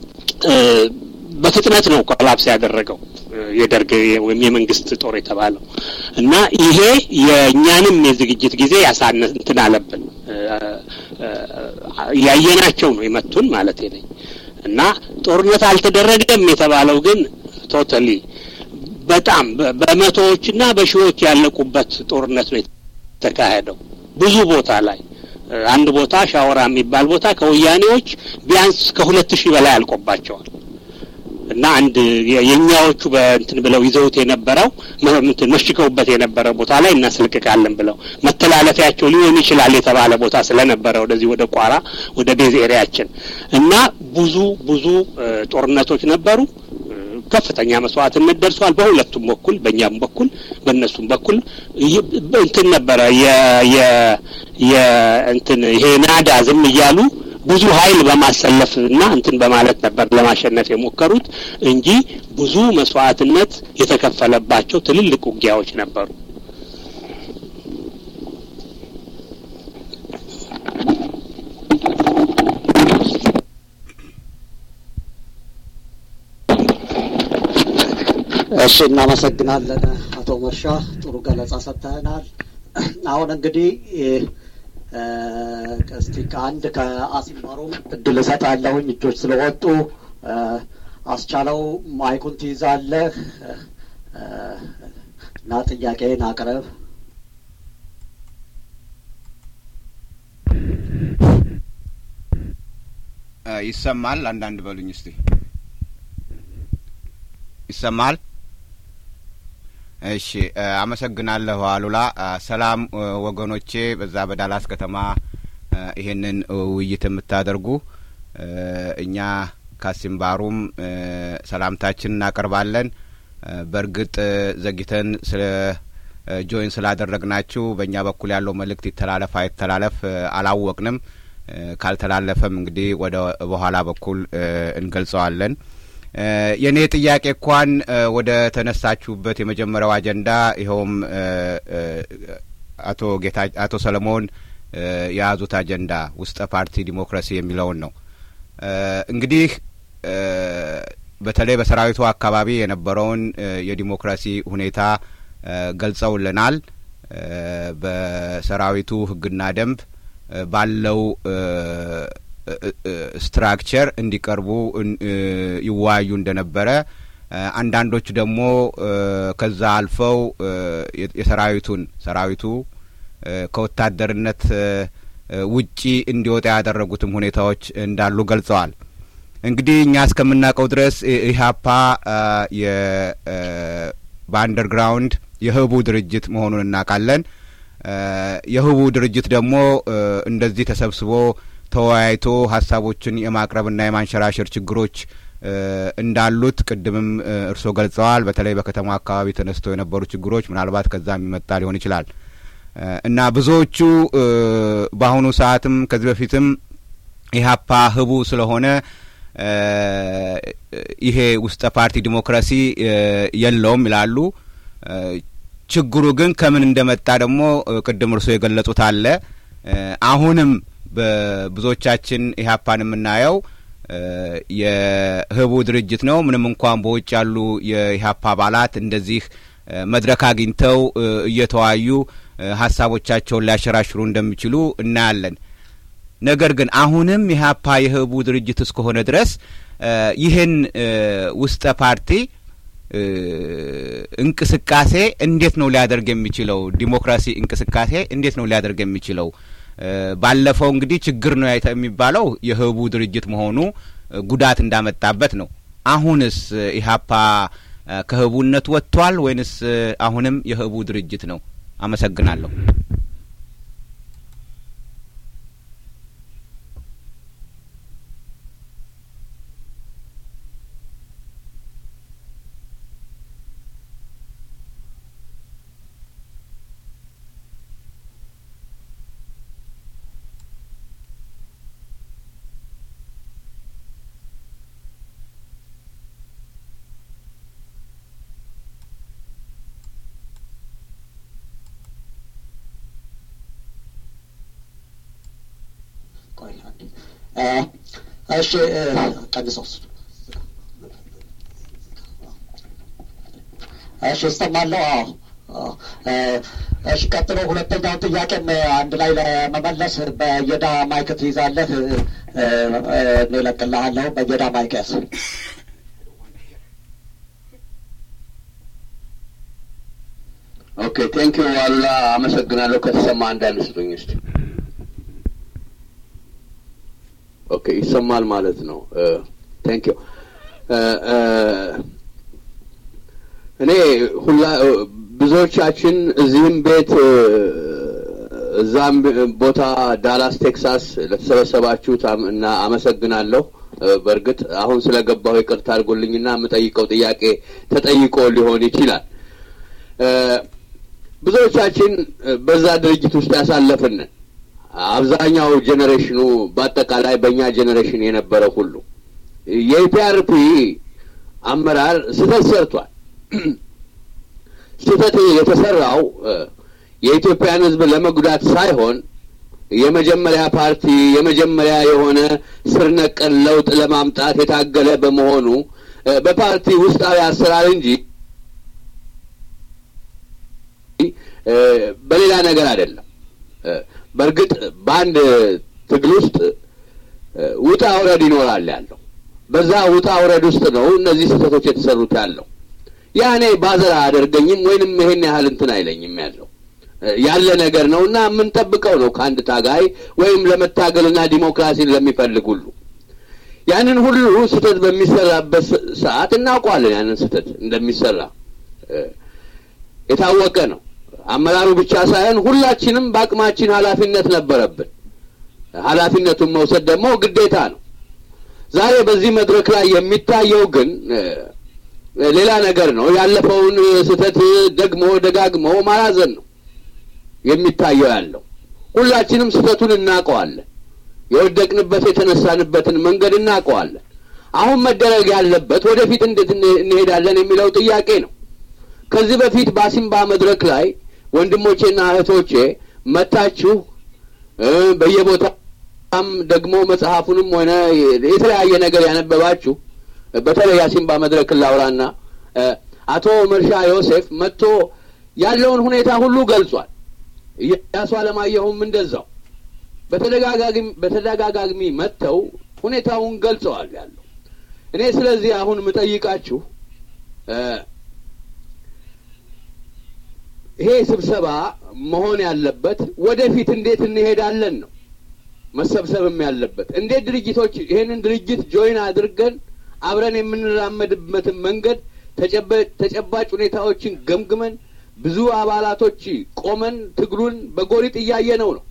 በፍጥነት ነው ኮላፕስ ያደረገው የደርግ ወይም የመንግስት ጦር የተባለው እና ይሄ የእኛንም የዝግጅት ጊዜ ያሳነ እንትን አለብን ያየናቸው ነው የመቱን ማለት ነኝ እና ጦርነት አልተደረገም የተባለው ግን ቶታሊ በጣም በመቶዎችና በሺዎች ያለቁበት ጦርነት ነው የተካሄደው ብዙ ቦታ ላይ አንድ ቦታ ሻወራ የሚባል ቦታ ከወያኔዎች ቢያንስ ከሁለት ሺህ በላይ አልቆባቸዋል እና አንድ የእኛዎቹ በእንትን ብለው ይዘውት የነበረው እንትን መሽገውበት የነበረ ቦታ ላይ እናስለቅቃለን ብለው መተላለፊያቸው ሊሆን ይችላል የተባለ ቦታ ስለነበረ ወደዚህ ወደ ቋራ ወደ ቤዝ ኤሪያችን እና ብዙ ብዙ ጦርነቶች ነበሩ። ከፍተኛ መስዋዕትነት ደርሷል። በሁለቱም በኩል በእኛም በኩል በእነሱም በኩል እንትን ነበረ የእንትን ይሄ ናዳ ዝም እያሉ ብዙ ኃይል በማሰለፍ እና እንትን በማለት ነበር ለማሸነፍ የሞከሩት እንጂ ብዙ መስዋዕትነት የተከፈለባቸው ትልልቅ ውጊያዎች ነበሩ። እሺ፣ እናመሰግናለን አቶ መርሻ፣ ጥሩ ገለጻ ሰጥተናል። አሁን እንግዲህ እስቲ ከአንድ ከአሲምባሮም እድል እሰጣለሁኝ እጆች ስለወጡ አስቻለው ማይኩን ትይዛለህ እና ጥያቄን አቅርብ። ይሰማል? አንዳንድ በሉኝ እስቲ። ይሰማል? እሺ፣ አመሰግናለሁ አሉላ። ሰላም ወገኖቼ፣ በዛ በዳላስ ከተማ ይሄንን ውይይት የምታደርጉ እኛ ካሲምባሩም ሰላምታችን እናቀርባለን። በእርግጥ ዘግይተን ስለ ጆይን ስላደረግናችሁ በእኛ በኩል ያለው መልእክት ይተላለፍ አይተላለፍ አላወቅንም። ካልተላለፈም እንግዲህ ወደ በኋላ በኩል እንገልጸዋለን። የእኔ ጥያቄ እንኳን ወደ ተነሳችሁበት የመጀመሪያው አጀንዳ ይኸውም አቶ ጌታ አቶ ሰለሞን የያዙት አጀንዳ ውስጠ ፓርቲ ዲሞክራሲ የሚለውን ነው። እንግዲህ በተለይ በሰራዊቱ አካባቢ የነበረውን የዲሞክራሲ ሁኔታ ገልጸውልናል። በሰራዊቱ ሕግና ደንብ ባለው ስትራክቸር እንዲቀርቡ ይወያዩ እንደነበረ አንዳንዶቹ ደግሞ ከዛ አልፈው የሰራዊቱን ሰራዊቱ ከወታደርነት ውጪ እንዲወጣ ያደረጉትም ሁኔታዎች እንዳሉ ገልጸዋል። እንግዲህ እኛ እስከምናውቀው ድረስ ኢህአፓ በአንደርግራውንድ የህቡ ድርጅት መሆኑን እናውቃለን። የህቡ ድርጅት ደግሞ እንደዚህ ተሰብስቦ ተወያይቶ ሀሳቦችን የማቅረብና የማንሸራሸር ችግሮች እንዳሉት ቅድምም እርስዎ ገልጸዋል። በተለይ በከተማ አካባቢ ተነስተው የነበሩ ችግሮች ምናልባት ከዛ የሚመጣ ሊሆን ይችላል እና ብዙዎቹ በአሁኑ ሰዓትም ከዚህ በፊትም ኢህአፓ ህቡ ስለሆነ ይሄ ውስጠ ፓርቲ ዲሞክራሲ የለውም ይላሉ። ችግሩ ግን ከምን እንደመጣ ደግሞ ቅድም እርስዎ የገለጹት አለ። አሁንም በብዙዎቻችን ኢህአፓን የምናየው የህቡ ድርጅት ነው። ምንም እንኳን በውጭ ያሉ የኢህአፓ አባላት እንደዚህ መድረክ አግኝተው እየተወያዩ ሀሳቦቻቸውን ሊያሸራሽሩ እንደሚችሉ እናያለን። ነገር ግን አሁንም ኢህአፓ የህቡ ድርጅት እስከሆነ ድረስ ይህን ውስጠ ፓርቲ እንቅስቃሴ እንዴት ነው ሊያደርግ የሚችለው? ዲሞክራሲ እንቅስቃሴ እንዴት ነው ሊያደርግ የሚችለው? ባለፈው እንግዲህ ችግር ነው የሚባለው የህቡ ድርጅት መሆኑ ጉዳት እንዳመጣበት ነው። አሁንስ ኢህአፓ ከህቡነት ወጥቷል ወይንስ አሁንም የህቡ ድርጅት ነው? አመሰግናለሁ። ቆይ አንዴ እ፣ እሺ እ፣ ቀንሰው እሱ እሺ እሰማለሁ። አዎ አዎ። እ፣ እሺ ቀጥሎ ሁለተኛውን ጥያቄም አንድ ላይ ለመመለስ በየዳ ማይክ ትይዛለህ። እ፣ እ፣ እኔ እለቅልሃለሁ። በየዳ ማይክ ያዝ። ኦኬ ቴንክ ዩ ዋላ አመሰግናለሁ። ከተሰማ አንዳንድ ስጡኝ እስቲ። ኦኬ ይሰማል ማለት ነው። ቴንክ ዩ እኔ ሁላ ብዙዎቻችን እዚህም ቤት እ፣ እዛም ቦታ ዳላስ ቴክሳስ ለተሰበሰባችሁት አም- እና አመሰግናለሁ። እ፣ በእርግጥ አሁን ስለገባሁ ይቅርታ አድርጎልኝና የምጠይቀው ጥያቄ ተጠይቆ ሊሆን ይችላል። እ፣ ብዙዎቻችን እ፣ በዛ ድርጅት ውስጥ ያሳለፍንን አብዛኛው ጄኔሬሽኑ በአጠቃላይ በእኛ ጄኔሬሽን የነበረ ሁሉ የኢፒአርፒ አመራር ስህተት ሰርቷል። ስህተት የተሰራው እ፣ የኢትዮጵያን ሕዝብ ለመጉዳት ሳይሆን የመጀመሪያ ፓርቲ የመጀመሪያ የሆነ ስር ነቀል ለውጥ ለማምጣት የታገለ በመሆኑ እ፣ በፓርቲ ውስጣዊ አሰራር እንጂ እ፣ በሌላ ነገር አይደለም። እ፣ በእርግጥ በአንድ ትግል ውስጥ እ፣ ውጣ ውረድ ይኖራል ያለው በዛ ውጣ ውረድ ውስጥ ነው እነዚህ ስህተቶች የተሰሩት ያለው ያ እኔ ባዘር አያደርገኝም ወይንም ይሄን ያህል እንትን አይለኝም ያለው እ፣ ያለ ነገር ነው እና የምንጠብቀው ነው ከአንድ ታጋይ ወይም ለመታገልና ዲሞክራሲን ለሚፈልግ ሁሉ ያንን ሁሉ ስህተት በሚሰራበት ስ- ሰዓት እናውቀዋለን። ያንን ስህተት እንደሚሰራ እ፣ የታወቀ ነው። አመራሩ ብቻ ሳይሆን ሁላችንም በአቅማችን ኃላፊነት ነበረብን። ኃላፊነቱን መውሰድ ደግሞ ግዴታ ነው። ዛሬ በዚህ መድረክ ላይ የሚታየው ግን እ፣ ሌላ ነገር ነው። ያለፈውን ስህተት ደግሞ ደጋግሞ ማራዘን ነው የሚታየው ያለው። ሁላችንም ስህተቱን እናውቀዋለን። የወደቅንበት የተነሳንበትን መንገድ እናውቀዋለን። አሁን መደረግ ያለበት ወደፊት እንዴት እንሄ- እንሄዳለን የሚለው ጥያቄ ነው። ከዚህ በፊት በአሲምባ መድረክ ላይ ወንድሞቼና እህቶቼ መታችሁ እ፣ በየቦታም ደግሞ መጽሐፉንም ሆነ የተለያየ ነገር ያነበባችሁ በተለይ አሲምባ መድረክን ላውራና እ፣ አቶ መርሻ ዮሴፍ መጥቶ ያለውን ሁኔታ ሁሉ ገልጿል። ኢያሱ አለማየሁም እንደዛው በተደጋጋሚ በተደጋጋሚ መጥተው ሁኔታውን ገልጸዋል ያለው እኔ ስለዚህ አሁን የምጠይቃችሁ እ፣ ይሄ ስብሰባ መሆን ያለበት ወደፊት እንዴት እንሄዳለን ነው መሰብሰብም ያለበት። እንዴት ድርጅቶች ይሄንን ድርጅት ጆይን አድርገን አብረን የምንራመድበትን መንገድ ተጨበ- ተጨባጭ ሁኔታዎችን ገምግመን ብዙ አባላቶች ቆመን ትግሉን በጎሪጥ እያየነው ነው።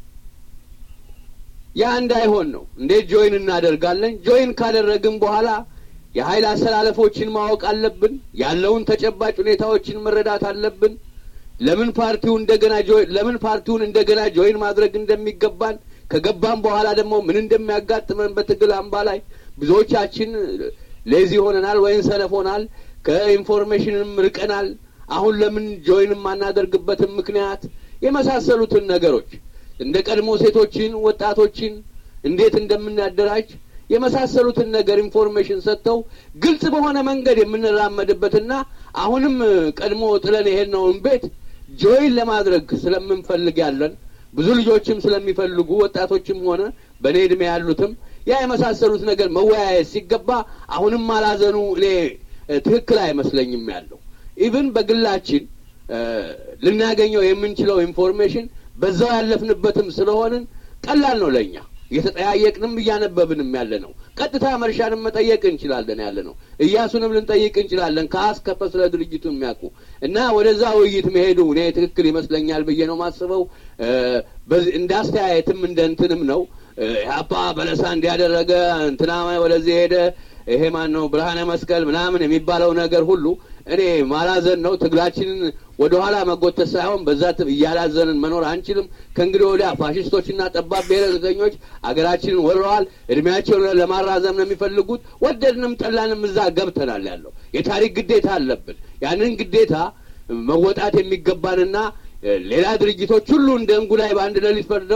ያ እንዳይሆን ነው። እንዴት ጆይን እናደርጋለን? ጆይን ካደረግን በኋላ የኃይል አሰላለፎችን ማወቅ አለብን። ያለውን ተጨባጭ ሁኔታዎችን መረዳት አለብን። ለምን ፓርቲው እንደገና ጆይን ለምን ፓርቲውን እንደገና ጆይን ማድረግ እንደሚገባን ከገባን በኋላ ደግሞ ምን እንደሚያጋጥመን በትግል አምባ ላይ ብዙዎቻችን ሌዚ ሆነናል ወይም ሰነፍ ሆናል። ከኢንፎርሜሽንም ርቀናል። አሁን ለምን ጆይን የማናደርግበትን ምክንያት የመሳሰሉትን ነገሮች እንደ ቀድሞ ሴቶችን፣ ወጣቶችን እንዴት እንደምናደራጅ የመሳሰሉትን ነገር ኢንፎርሜሽን ሰጥተው ግልጽ በሆነ መንገድ የምንራመድበትና አሁንም ቀድሞ ጥለን የሄድነውን ቤት ጆይን ለማድረግ ስለምንፈልግ ያለን ብዙ ልጆችም ስለሚፈልጉ ወጣቶችም ሆነ በእኔ እድሜ ያሉትም ያ የመሳሰሉት ነገር መወያየት ሲገባ አሁንም አላዘኑ እኔ እ፣ ትክክል አይመስለኝም ያለው ኢቭን በግላችን እ፣ ልናገኘው የምንችለው ኢንፎርሜሽን በዛው ያለፍንበትም ስለሆንን ቀላል ነው ለእኛ እየተጠያየቅንም እያነበብንም ያለ ነው። ቀጥታ መርሻንም መጠየቅ እንችላለን ያለ ነው። እያሱንም ልንጠይቅ እንችላለን ከአስከፈ ስለ ድርጅቱ የሚያውቁ እና ወደዛ ውይይት መሄዱ እኔ ትክክል ይመስለኛል ብዬ ነው ማስበው። እ፣ በዚህ እንደ አስተያየትም እንደ እንትንም ነው እ፣ ኢህአፓ በለሳ እንዲያደረገ እንትና ወደዚህ ሄደ ይሄ ማን ነው ብርሃነ መስቀል ምናምን የሚባለው ነገር ሁሉ እኔ ማላዘን ነው። ትግላችንን ወደ ኋላ መጎተት ሳይሆን በዛ ት- እያላዘንን መኖር አንችልም። ከእንግዲህ ወዲያ ፋሽስቶችና ጠባብ ብሔረተኞች አገራችንን ወረዋል። እድሜያቸውን ለማራዘም ነው የሚፈልጉት። ወደድንም ጠላንም እዛ ገብተናል ያለው የታሪክ ግዴታ አለብን። ያንን ግዴታ መወጣት የሚገባንና እ፣ ሌላ ድርጅቶች ሁሉ እንደ እንጉዳይ በአንድ ሌሊት ፈርደው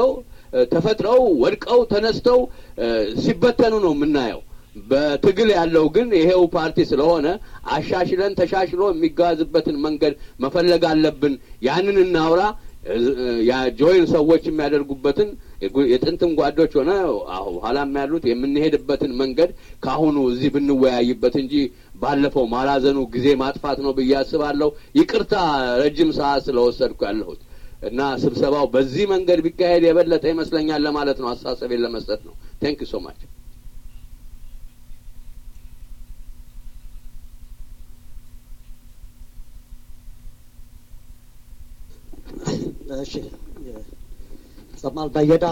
ተፈጥረው ወድቀው ተነስተው ሲበተኑ ነው የምናየው። በትግል ያለው ግን ይሄው ፓርቲ ስለሆነ አሻሽለን ተሻሽሎ የሚጓዝበትን መንገድ መፈለግ አለብን። ያንን እናውራ። ጆይን ሰዎች የሚያደርጉበትን የጥንትም ጓዶች ሆነ ኋላም ያሉት የምንሄድበትን መንገድ ከአሁኑ እዚህ ብንወያይበት እንጂ ባለፈው ማላዘኑ ጊዜ ማጥፋት ነው ብዬ አስባለሁ። ይቅርታ ረጅም ሰዓት ስለወሰድኩ ያለሁት እና ስብሰባው በዚህ መንገድ ቢካሄድ የበለጠ ይመስለኛል ለማለት ነው። አስተሳሰቤን ለመስጠት ነው። ቴንክ ዩ ሶ ማች። እሺ ሰማል በየዳ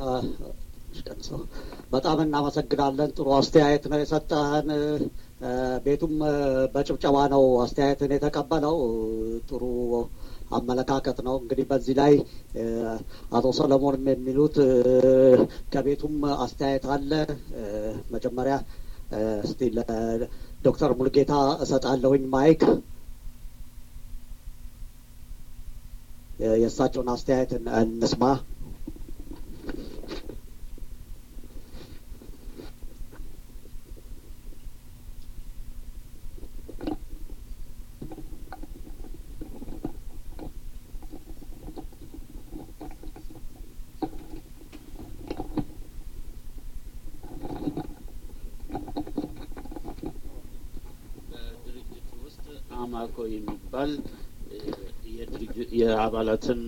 በጣም እናመሰግናለን። ጥሩ አስተያየት ነው የሰጠህን። ቤቱም በጭብጨባ ነው አስተያየትን የተቀበለው። ጥሩ አመለካከት ነው። እንግዲህ በዚህ ላይ አቶ ሰለሞንም የሚሉት ከቤቱም አስተያየት አለ። መጀመሪያ እስቲ ለዶክተር ሙልጌታ እሰጣለሁኝ ማይክ የእሳቸውን አስተያየት እንስማ። በድርጅቱ ውስጥ አማኮ የሚባል የአባላትን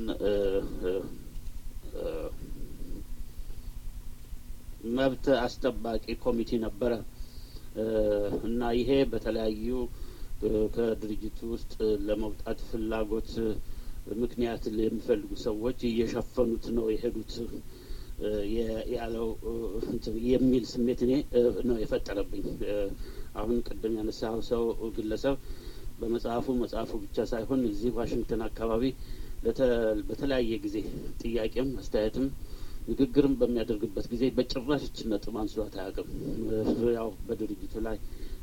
መብት አስጠባቂ ኮሚቴ ነበረ እና ይሄ በተለያዩ ከድርጅቱ ውስጥ ለመውጣት ፍላጎት ምክንያት የሚፈልጉ ሰዎች እየሸፈኑት ነው የሄዱት ያለው የሚል ስሜት እኔ ነው የፈጠረብኝ። አሁን ቅድም ያነሳው ሰው ግለሰብ በመጽሐፉ መጽሐፉ ብቻ ሳይሆን እዚህ ዋሽንግተን አካባቢ በተለያየ ጊዜ ጥያቄም አስተያየትም ንግግርም በሚያደርግበት ጊዜ በጭራሽ ይችን ነጥብ አንስቷት አያውቅም። ያው በድርጅቱ ላይ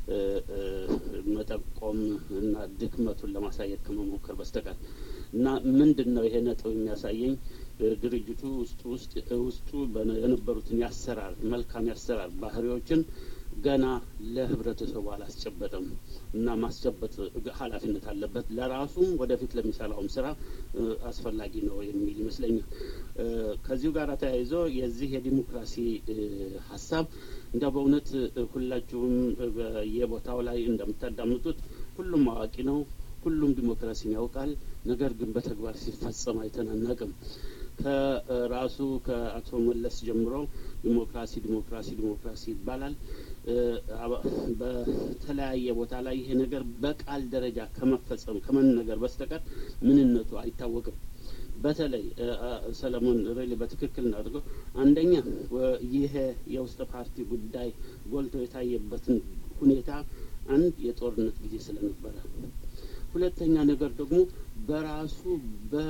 መጠቆም እና ድክመቱን ለማሳየት ከመሞከር በስተቀር እና ምንድን ነው ይሄ ነጥብ የሚያሳየኝ ድርጅቱ ውስጡ ውስጥ ውስጡ የነበሩትን ያሰራር መልካም ያሰራር ባህሪዎችን ገና ለህብረተሰቡ አላስጨበጠም እና ማስጨበጥ ኃላፊነት አለበት። ለራሱም ወደፊት ለሚሰራውም ስራ አስፈላጊ ነው የሚል ይመስለኛል። ከዚሁ ጋር ተያይዞ የዚህ የዲሞክራሲ ሀሳብ እንደ በእውነት ሁላችሁም በየቦታው ላይ እንደምታዳምጡት ሁሉም አዋቂ ነው፣ ሁሉም ዲሞክራሲን ያውቃል። ነገር ግን በተግባር ሲፈጸም አይተናነቅም። ከራሱ ከአቶ መለስ ጀምሮ ዲሞክራሲ ዲሞክራሲ ዲሞክራሲ ይባላል። በተለያየ ቦታ ላይ ይሄ ነገር በቃል ደረጃ ከመፈጸም ከመነገር በስተቀር ምንነቱ አይታወቅም። በተለይ ሰለሞን ሬሊ በትክክል እናድርገው። አንደኛ ይሄ የውስጥ ፓርቲ ጉዳይ ጎልቶ የታየበትን ሁኔታ አንድ የጦርነት ጊዜ ስለነበረ፣ ሁለተኛ ነገር ደግሞ በራሱ በ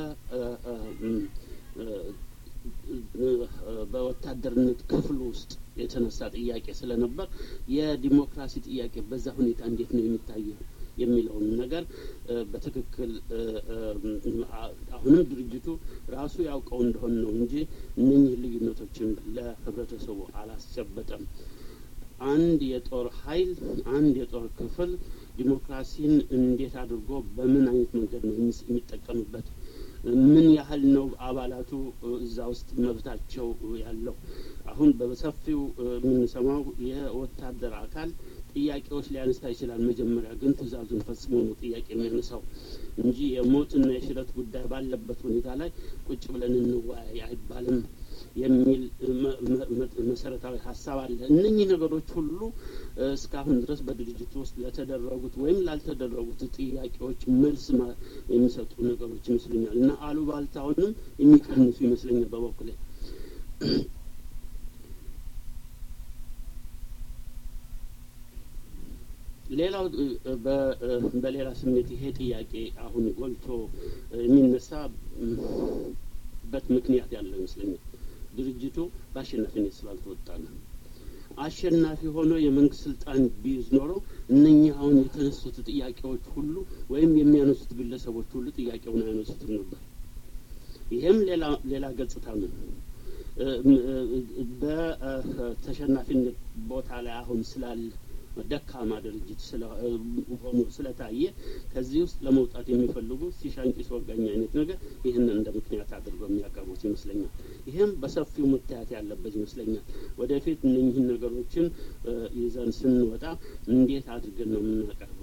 በወታደርነት ክፍል ውስጥ የተነሳ ጥያቄ ስለነበር የዲሞክራሲ ጥያቄ በዛ ሁኔታ እንዴት ነው የሚታየው የሚለውን ነገር በትክክል አሁንም ድርጅቱ ራሱ ያውቀው እንደሆን ነው እንጂ እነኚህ ልዩነቶችን ለህብረተሰቡ አላስጨበጠም። አንድ የጦር ኃይል አንድ የጦር ክፍል ዲሞክራሲን እንዴት አድርጎ በምን አይነት መንገድ ነው የሚጠቀምበት? ምን ያህል ነው አባላቱ እዛ ውስጥ መብታቸው ያለው? አሁን በሰፊው የምንሰማው የወታደር አካል ጥያቄዎች ሊያነሳ ይችላል። መጀመሪያ ግን ትዕዛዙን ፈጽሞ ነው ጥያቄ የሚያነሳው እንጂ የሞትና የሽረት ጉዳይ ባለበት ሁኔታ ላይ ቁጭ ብለን እንወያይ አይባልም የሚል መሰረታዊ ሀሳብ አለ። እነኚህ ነገሮች ሁሉ እስካሁን ድረስ በድርጅቱ ውስጥ ለተደረጉት ወይም ላልተደረጉት ጥያቄዎች መልስ የሚሰጡ ነገሮች ይመስሉኛል እና አሉባልታውንም የሚቀንሱ ይመስለኛል በበኩሌ። ሌላው በሌላ ስሜት ይሄ ጥያቄ አሁን ጎልቶ የሚነሳበት ምክንያት ያለው ይመስለኛል። ድርጅቱ በአሸናፊነት ስላልተወጣ ነው። አሸናፊ ሆኖ የመንግስት ስልጣን ቢይዝ ኖሮ እነኚህ አሁን የተነሱት ጥያቄዎች ሁሉ ወይም የሚያነሱት ግለሰቦች ሁሉ ጥያቄውን አያነሱትም ነበር። ይሄም ሌላ ሌላ ገጽታ ነው። በተሸናፊነት ቦታ ላይ አሁን ስላለ ደካማ ድርጅት ሆኖ ስለታየ ከዚህ ውስጥ ለመውጣት የሚፈልጉ ሲሻንቂስ ወጋኝ አይነት ነገር ይህንን እንደ ምክንያት አድርገው የሚያቀርቡት ይመስለኛል። ይህም በሰፊው መታየት ያለበት ይመስለኛል። ወደፊት እነኝህን ነገሮችን ይዘን ስንወጣ እንዴት አድርገን ነው የምናቀርበው?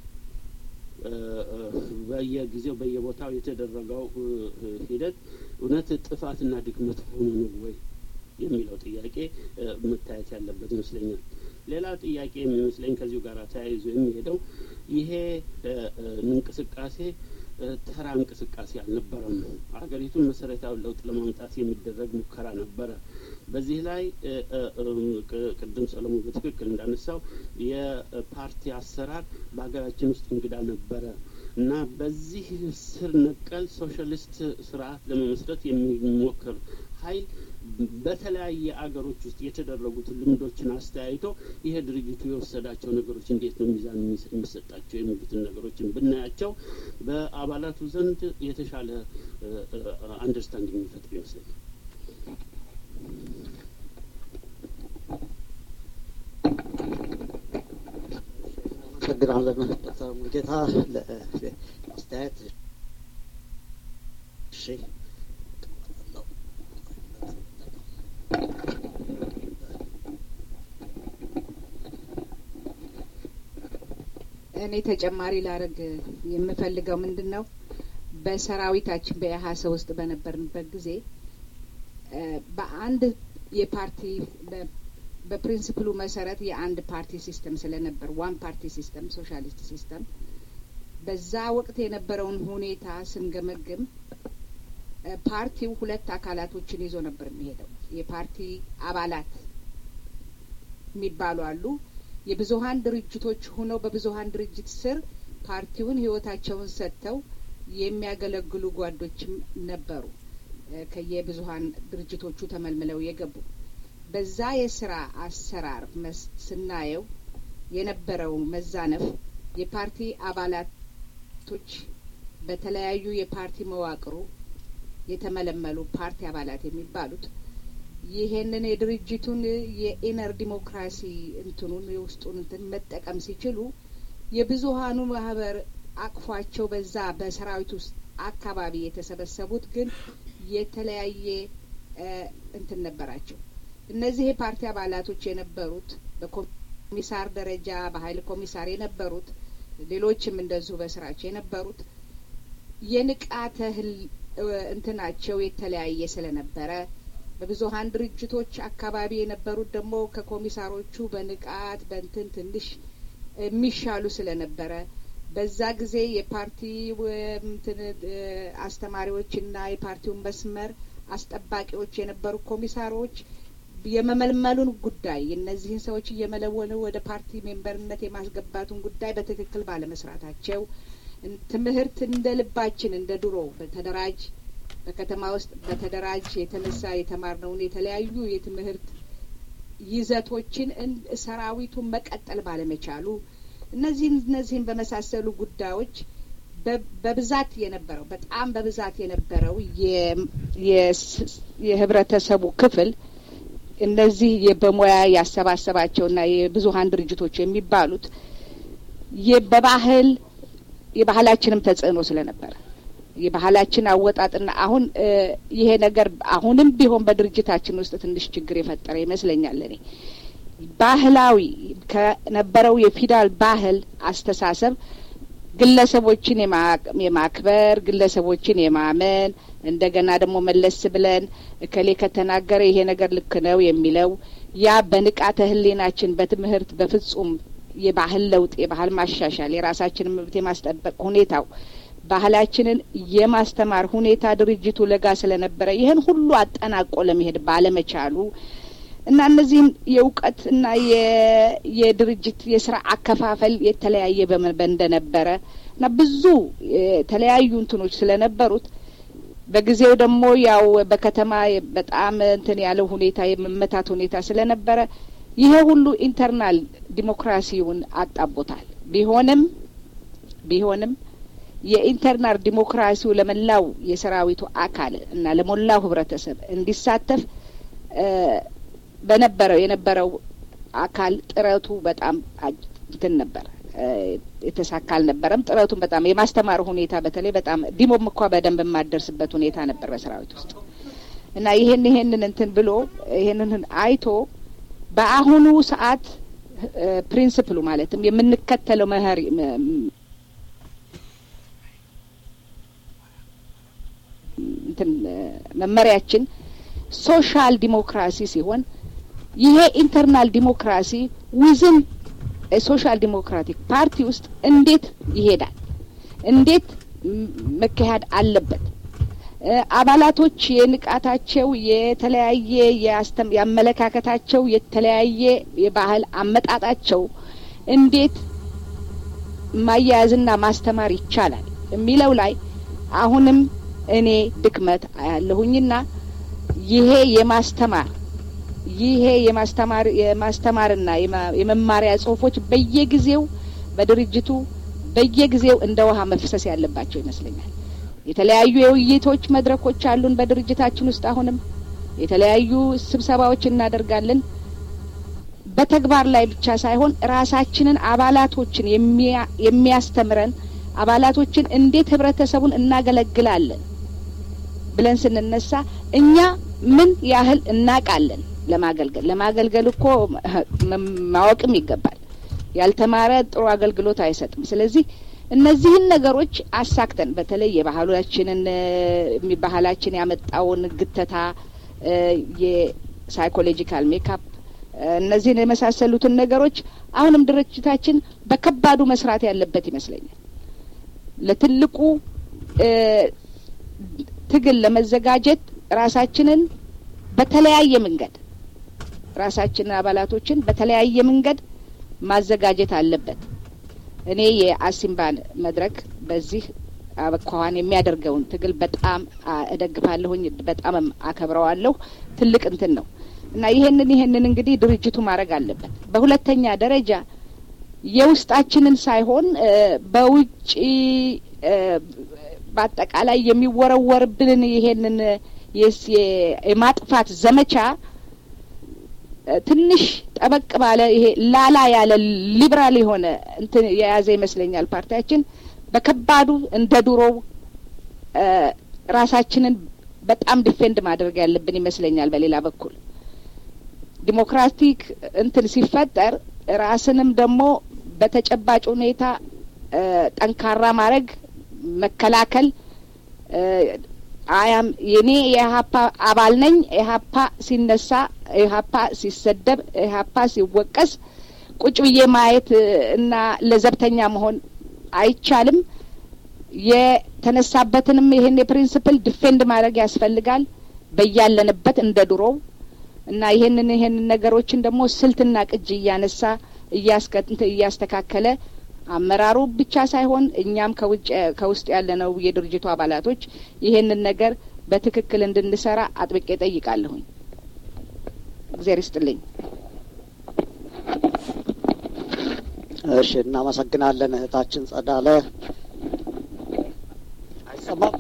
በየጊዜው በየቦታው የተደረገው ሂደት እውነት ጥፋትና ድክመት ሆኖ ነው ወይ የሚለው ጥያቄ መታየት ያለበት ይመስለኛል። ሌላ ጥያቄ የሚመስለኝ ከዚሁ ጋር ተያይዞ የሚሄደው ይሄ እንቅስቃሴ ተራ እንቅስቃሴ አልነበረም። ሀገሪቱን መሰረታዊ ለውጥ ለማምጣት የሚደረግ ሙከራ ነበረ። በዚህ ላይ ቅድም ሰለሞን በትክክል እንዳነሳው የፓርቲ አሰራር በሀገራችን ውስጥ እንግዳ ነበረ እና በዚህ ስር ነቀል ሶሻሊስት ስርዓት ለመመስረት የሚሞክር ኃይል በተለያየ አገሮች ውስጥ የተደረጉትን ልምዶችን አስተያይቶ ይሄ ድርጅቱ የወሰዳቸው ነገሮች እንዴት ነው ሚዛን የሚሰጣቸው የሚሉትን ነገሮችን ብናያቸው በአባላቱ ዘንድ የተሻለ አንደርስታንዲንግ የሚፈጥር ይመስለኛል። አመሰግናለን ዶክተር ሙልጌታ ለአስተያየት። እሺ እኔ ተጨማሪ ላረግ የምፈልገው ምንድን ነው በሰራዊታችን በኢህአሰ ውስጥ በነበርንበት ጊዜ በአንድ የፓርቲ በፕሪንስፕሉ መሰረት የአንድ ፓርቲ ሲስተም ስለነበር ዋን ፓርቲ ሲስተም ሶሻሊስት ሲስተም በዛ ወቅት የነበረውን ሁኔታ ስንገመግም ፓርቲው ሁለት አካላቶችን ይዞ ነበር የሚሄደው። የፓርቲ አባላት የሚባሉ አሉ። የብዙሀን ድርጅቶች ሆነው በብዙሀን ድርጅት ስር ፓርቲውን ህይወታቸውን ሰጥተው የሚያገለግሉ ጓዶችም ነበሩ። ከየብዙሀን ድርጅቶቹ ተመልምለው የገቡ በዛ የስራ አሰራር ስናየው የነበረው መዛነፍ የፓርቲ አባላቶች በተለያዩ የፓርቲ መዋቅሩ የተመለመሉ ፓርቲ አባላት የሚባሉት ይሄንን የድርጅቱን የኢነር ዲሞክራሲ እንትኑን የውስጡን እንትን መጠቀም ሲችሉ የብዙሀኑ ማህበር አቅፏቸው በዛ በሰራዊት ውስጥ አካባቢ የተሰበሰቡት ግን የተለያየ እንትን ነበራቸው። እነዚህ የፓርቲ አባላቶች የነበሩት በኮሚሳር ደረጃ በሀይል ኮሚሳር የነበሩት ሌሎችም እንደዚሁ በስራቸው የነበሩት የንቃተ ህል እንትናቸው የተለያየ ስለነበረ በብዙሀን ድርጅቶች አካባቢ የነበሩት ደግሞ ከኮሚሳሮቹ በንቃት በንትን ትንሽ የሚሻሉ ስለነበረ በዛ ጊዜ የፓርቲ እንትን አስተማሪዎችና የፓርቲውን መስመር አስጠባቂዎች የነበሩ ኮሚሳሮች የመመልመሉን ጉዳይ እነዚህን ሰዎች እየመለወሉ ወደ ፓርቲ ሜምበርነት የማስገባቱን ጉዳይ በትክክል ባለመስራታቸው ትምህርት እንደ ልባችን እንደ ድሮ በተደራጅ በከተማ ውስጥ በተደራጅ የተነሳ የተማርነውን የተለያዩ የትምህርት ይዘቶችን ሰራዊቱን መቀጠል ባለመቻሉ እነዚህን እነዚህን በመሳሰሉ ጉዳዮች በብዛት የነበረው በጣም በብዛት የነበረው የህብረተሰቡ ክፍል እነዚህ በሙያ ያሰባሰባቸውና የብዙሀን ድርጅቶች የሚባሉት በባህል የባህላችንም ተጽዕኖ ስለነበረ የባህላችን አወጣጥና አሁን ይሄ ነገር አሁንም ቢሆን በድርጅታችን ውስጥ ትንሽ ችግር የፈጠረ ይመስለኛል። እኔ ባህላዊ ከነበረው የፊዳል ባህል አስተሳሰብ ግለሰቦችን የማክበር ግለሰቦችን የማመን እንደገና ደግሞ መለስ ብለን እከሌ ከተናገረ ይሄ ነገር ልክ ነው የሚለው ያ በንቃተ ህሊናችን በትምህርት በፍጹም የባህል ለውጥ የባህል ማሻሻል የራሳችንን መብት የማስጠበቅ ሁኔታው ባህላችንን የማስተማር ሁኔታ ድርጅቱ ለጋ ስለነበረ ይህን ሁሉ አጠናቆ ለመሄድ ባለመቻሉ እና እነዚህም የእውቀት እና የድርጅት የስራ አከፋፈል የተለያየ እንደነበረ እና ብዙ የተለያዩ እንትኖች ስለነበሩት በጊዜው ደግሞ ያው በከተማ በጣም እንትን ያለው ሁኔታ የመመታት ሁኔታ ስለነበረ ይሄ ሁሉ ኢንተርናል ዲሞክራሲውን አጣቦታል። ቢሆንም ቢሆንም የኢንተርናል ዲሞክራሲው ለመላው የሰራዊቱ አካል እና ለሞላው ህብረተሰብ እንዲሳተፍ በነበረው የነበረው አካል ጥረቱ በጣም እንትን ነበር የተሳካ አልነበረም። ጥረቱን በጣም የማስተማር ሁኔታ በተለይ በጣም ዲሞም እንኳ በደንብ የማደርስበት ሁኔታ ነበር በሰራዊት ውስጥ እና ይሄን ይሄንን እንትን ብሎ ይሄንን አይቶ በአሁኑ ሰዓት ፕሪንስፕሉ ማለትም የምንከተለው መህሪ እንትን መመሪያችን ሶሻል ዲሞክራሲ ሲሆን ይሄ ኢንተርናል ዲሞክራሲ ዊዝን ሶሻል ዲሞክራቲክ ፓርቲ ውስጥ እንዴት ይሄዳል? እንዴት መካሄድ አለበት? አባላቶች የንቃታቸው የተለያየ የአመለካከታቸው የተለያየ የባህል አመጣጣቸው እንዴት ማያያዝና ማስተማር ይቻላል የሚለው ላይ አሁንም እኔ ድክመት አያለሁኝና ይሄ የማስተማር ይሄ የማስተማር የማስተማርና የመማሪያ ጽሁፎች በየጊዜው በድርጅቱ በየጊዜው እንደ ውሃ መፍሰስ ያለባቸው ይመስለኛል። የተለያዩ የውይይቶች መድረኮች አሉን በድርጅታችን ውስጥ አሁንም የተለያዩ ስብሰባዎች እናደርጋለን። በተግባር ላይ ብቻ ሳይሆን ራሳችንን አባላቶችን የሚያስተምረን አባላቶችን እንዴት ህብረተሰቡን እናገለግላለን ብለን ስንነሳ እኛ ምን ያህል እናቃለን ለማገልገል ለማገልገል እኮ ማወቅም ይገባል። ያልተማረ ጥሩ አገልግሎት አይሰጥም። ስለዚህ እነዚህን ነገሮች አሳክተን በተለይ የባህላችንን ባህላችን ያመጣውን ግተታ፣ የሳይኮሎጂካል ሜካፕ እነዚህን የመሳሰሉትን ነገሮች አሁንም ድርጅታችን በከባዱ መስራት ያለበት ይመስለኛል። ለትልቁ ትግል ለመዘጋጀት ራሳችንን በተለያየ መንገድ ራሳችንን አባላቶችን በተለያየ መንገድ ማዘጋጀት አለበት። እኔ የአሲምባን መድረክ በዚህ አኳኋን የሚያደርገውን ትግል በጣም እደግፋለሁኝ፣ በጣምም አከብረዋለሁ። ትልቅ እንትን ነው እና ይሄንን ይሄንን እንግዲህ ድርጅቱ ማድረግ አለበት። በሁለተኛ ደረጃ የውስጣችንን ሳይሆን በውጭ በአጠቃላይ የሚወረወርብንን ይሄንን የማጥፋት ዘመቻ ትንሽ ጠበቅ ባለ ይሄ ላላ ያለ ሊብራል የሆነ እንትን የያዘ ይመስለኛል። ፓርቲያችን በከባዱ እንደ ድሮው ራሳችንን በጣም ዲፌንድ ማድረግ ያለብን ይመስለኛል። በሌላ በኩል ዲሞክራቲክ እንትን ሲፈጠር ራስንም ደግሞ በተጨባጭ ሁኔታ ጠንካራ ማድረግ መከላከል አያም የኔ የኢህአፓ አባል ነኝ። ኢህአፓ ሲነሳ፣ ኢህአፓ ሲሰደብ፣ ኢህአፓ ሲወቀስ ቁጭ ብዬ ማየት እና ለዘብተኛ መሆን አይቻልም። የተነሳበትንም ይሄን የፕሪንስፕል ዲፌንድ ማድረግ ያስፈልጋል በያለንበት እንደ ድሮው እና ይሄንን ይሄንን ነገሮችን ደግሞ ስልትና ቅጅ እያነሳ እያስከትንት እያስተካከለ አመራሩ ብቻ ሳይሆን እኛም ከውጭ ከውስጥ ያለነው የድርጅቱ አባላቶች ይሄንን ነገር በትክክል እንድንሰራ አጥብቄ ጠይቃለሁኝ። እግዜር ይስጥልኝ። እሺ፣ እናመሰግናለን እህታችን ጸዳለ። አይሰማም?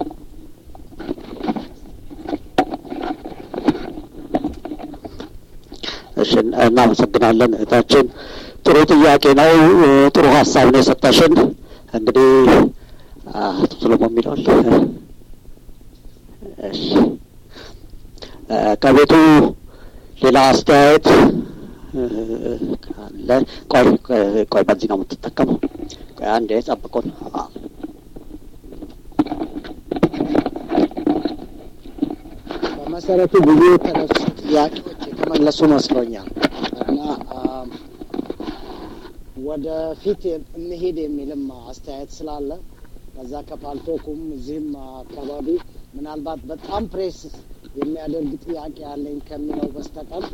እሺ፣ እናመሰግናለን እህታችን። ጥሩ ጥያቄ ነው። ጥሩ ሀሳብ ነው የሰጠሽን። እንግዲህ አቶ ሰሎሞን የሚለዋል እሺ፣ ከቤቱ ሌላ አስተያየት ካለ ቆይ ቆይ፣ በዚህ ነው የምትጠቀመው። ቆይ አንዴ ጠብቁን። በመሰረቱ ብዙ የተነሱ ጥያቄዎች የተመለሱ መስሎኛል እና ወደፊት እንሄድ የሚልም አስተያየት ስላለ ከዛ ከፓልቶኩም እዚህም አካባቢ ምናልባት በጣም ፕሬስ የሚያደርግ ጥያቄ ያለኝ ከሚለው በስተቀር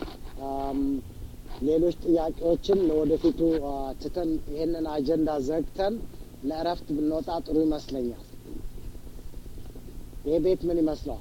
ሌሎች ጥያቄዎችን ለወደፊቱ ትተን ይህንን አጀንዳ ዘግተን ለእረፍት ብንወጣ ጥሩ ይመስለኛል። ይህ ቤት ምን ይመስለዋል?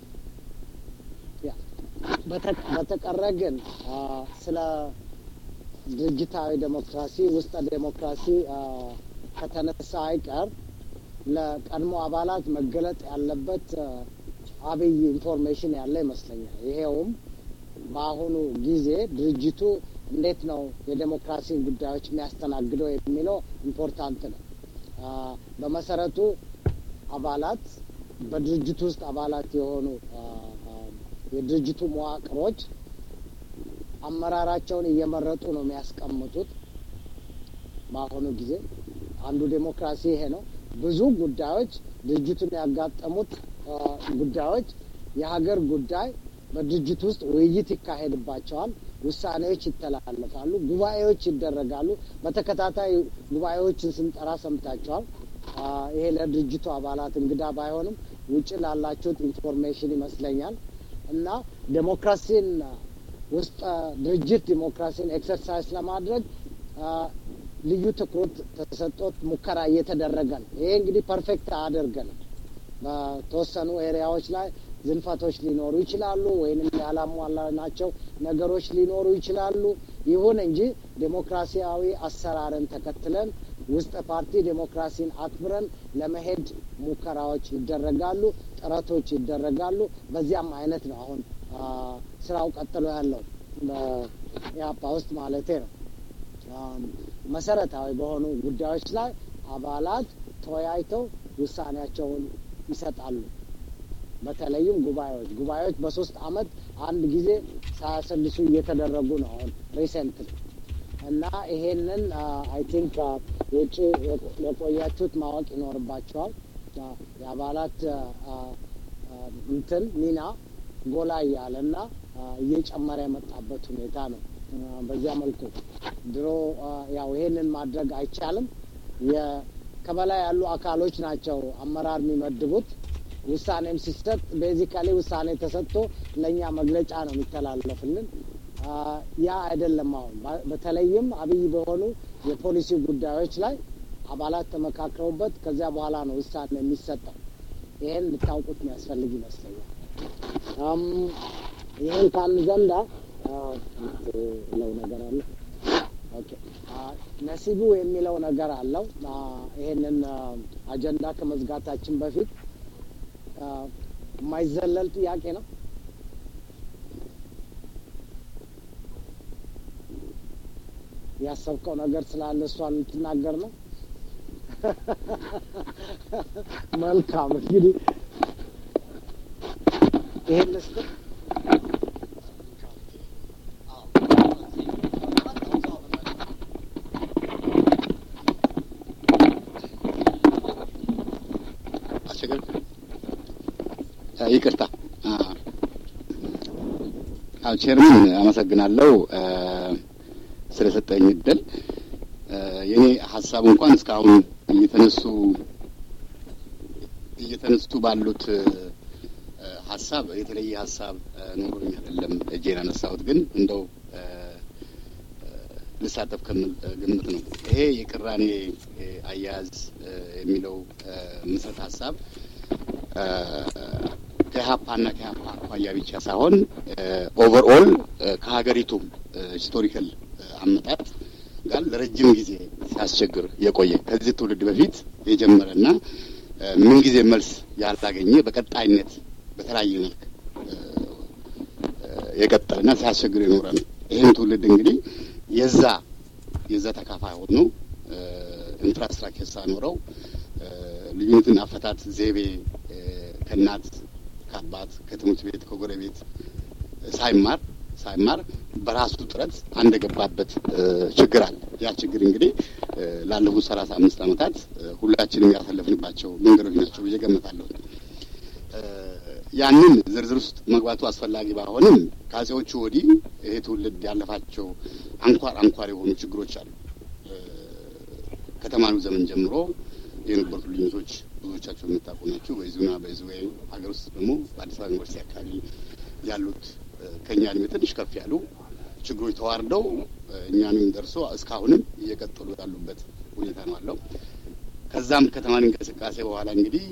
በተቀረ ግን ስለ ድርጅታዊ ዴሞክራሲ ውስጠ ዴሞክራሲ ከተነሳ አይቀር ለቀድሞ አባላት መገለጥ ያለበት አብይ ኢንፎርሜሽን ያለ ይመስለኛል። ይሄውም በአሁኑ ጊዜ ድርጅቱ እንዴት ነው የዴሞክራሲን ጉዳዮች የሚያስተናግደው የሚለው ኢምፖርታንት ነው። በመሰረቱ አባላት በድርጅቱ ውስጥ አባላት የሆኑ የድርጅቱ መዋቅሮች አመራራቸውን እየመረጡ ነው የሚያስቀምጡት። በአሁኑ ጊዜ አንዱ ዴሞክራሲ ይሄ ነው። ብዙ ጉዳዮች ድርጅቱን ያጋጠሙት ጉዳዮች የሀገር ጉዳይ በድርጅቱ ውስጥ ውይይት ይካሄድባቸዋል። ውሳኔዎች ይተላለፋሉ። ጉባኤዎች ይደረጋሉ። በተከታታይ ጉባኤዎችን ስንጠራ ሰምታቸዋል። ይሄ ለድርጅቱ አባላት እንግዳ ባይሆንም ውጭ ላላችሁት ኢንፎርሜሽን ይመስለኛል እና ዴሞክራሲን ውስጥ ድርጅት ዲሞክራሲን ኤክሰርሳይዝ ለማድረግ ልዩ ትኩረት ተሰጦት ሙከራ እየተደረገ ነው። ይሄ እንግዲህ ፐርፌክት አያደርገንም። በተወሰኑ ኤሪያዎች ላይ ዝንፈቶች ሊኖሩ ይችላሉ፣ ወይንም ያላሟላናቸው ነገሮች ሊኖሩ ይችላሉ። ይሁን እንጂ ዴሞክራሲያዊ አሰራርን ተከትለን ውስጥ ፓርቲ ዴሞክራሲን አክብረን ለመሄድ ሙከራዎች ይደረጋሉ፣ ጥረቶች ይደረጋሉ። በዚያም አይነት ነው አሁን ስራው ቀጥሎ ያለው በኢህአፓ ውስጥ ማለቴ ነው። መሰረታዊ በሆኑ ጉዳዮች ላይ አባላት ተወያይተው ውሳኔያቸውን ይሰጣሉ። በተለይም ጉባኤዎች ጉባኤዎች በሶስት አመት አንድ ጊዜ ሳያሰልሱ እየተደረጉ ነው አሁን ሪሰንትሊ እና ይሄንን አይ ቲንክ ውጭ የቆያችሁት ማወቅ ይኖርባቸዋል። የአባላት እንትን ሚና ጎላ እያለ እና እየጨመረ የመጣበት ሁኔታ ነው። በዚያ መልኩ ድሮ ያው ይሄንን ማድረግ አይቻልም። ከበላይ ያሉ አካሎች ናቸው አመራር የሚመድቡት። ውሳኔም ሲሰጥ ቤዚካሊ ውሳኔ ተሰጥቶ ለእኛ መግለጫ ነው የሚተላለፍልን። ያ አይደለም። አሁን በተለይም አብይ በሆኑ የፖሊሲ ጉዳዮች ላይ አባላት ተመካክረውበት ከዚያ በኋላ ነው ውሳኔ የሚሰጠው። ይሄን ልታውቁት የሚያስፈልግ ይመስለኛል። ይህን ካልን ዘንዳ ለው ነገር አለ። ኦኬ ነሲቡ የሚለው ነገር አለው። ይሄንን አጀንዳ ከመዝጋታችን በፊት የማይዘለል ጥያቄ ነው። ያሰብከው ነገር ስላለ እሷን ልትናገር ነው። መልካም እንግዲህ ይሄን ልስጥ ይቅርታ አዎ ቼርምን አመሰግናለሁ ስለሰጠኝ እድል። የኔ ሀሳብ እንኳን እስካሁን እየተነሱ እየተነሱ ባሉት ሀሳብ የተለየ ሀሳብ ኖሮኝ አይደለም እጄን አነሳሁት፣ ግን እንደው ልሳተፍ ከምል ግምት ነው። ይሄ የቅራኔ አያያዝ የሚለው ምስረት ሀሳብ ከኢህአፓና ከኢህአፓ አኳያ ብቻ ሳይሆን ኦቨርኦል ከሀገሪቱም ሂስቶሪካል አመጣጥ ጋር ለረጅም ጊዜ ሲያስቸግር የቆየ ከዚህ ትውልድ በፊት የጀመረና ምን ጊዜ መልስ ያላገኘ በቀጣይነት በተለያየ መልክ የቀጠለና ሲያስቸግር የኖረ ነው። ይህን ትውልድ እንግዲህ የዛ የዛ ተካፋይ ሆኖ ኢንፍራስትራክቸር ሳኖረው ልዩነትን አፈታት ዘይቤ ከእናት ከአባት ከትምህርት ቤት ከጎረቤት ሳይማር ሳይማር በራሱ ጥረት አንድ የገባበት ችግር አለ። ያ ችግር እንግዲህ ላለፉት ሰላሳ አምስት ዓመታት ሁላችንም ያሳለፍንባቸው መንገዶች ናቸው ብዬ ገምታለሁ። ያንን ዝርዝር ውስጥ መግባቱ አስፈላጊ ባይሆንም ከአጼዎቹ ወዲህ ይሄ ትውልድ ያለፋቸው አንኳር አንኳር የሆኑ ችግሮች አሉ። ከተማሪው ዘመን ጀምሮ የነበሩት ልዩነቶች ብዙዎቻቸው የምታውቁ ናቸው። በይዙና በይዙዌ ሀገር ውስጥ ደግሞ በአዲስ አበባ ዩኒቨርሲቲ አካባቢ ያሉት ከእኛ እድሜ ትንሽ ከፍ ያሉ ችግሮች ተዋርደው እኛንም ደርሶ እስካሁንም እየቀጠሉ ያሉበት ሁኔታ ነው አለው። ከዛም ከተማሪ እንቅስቃሴ በኋላ እንግዲህ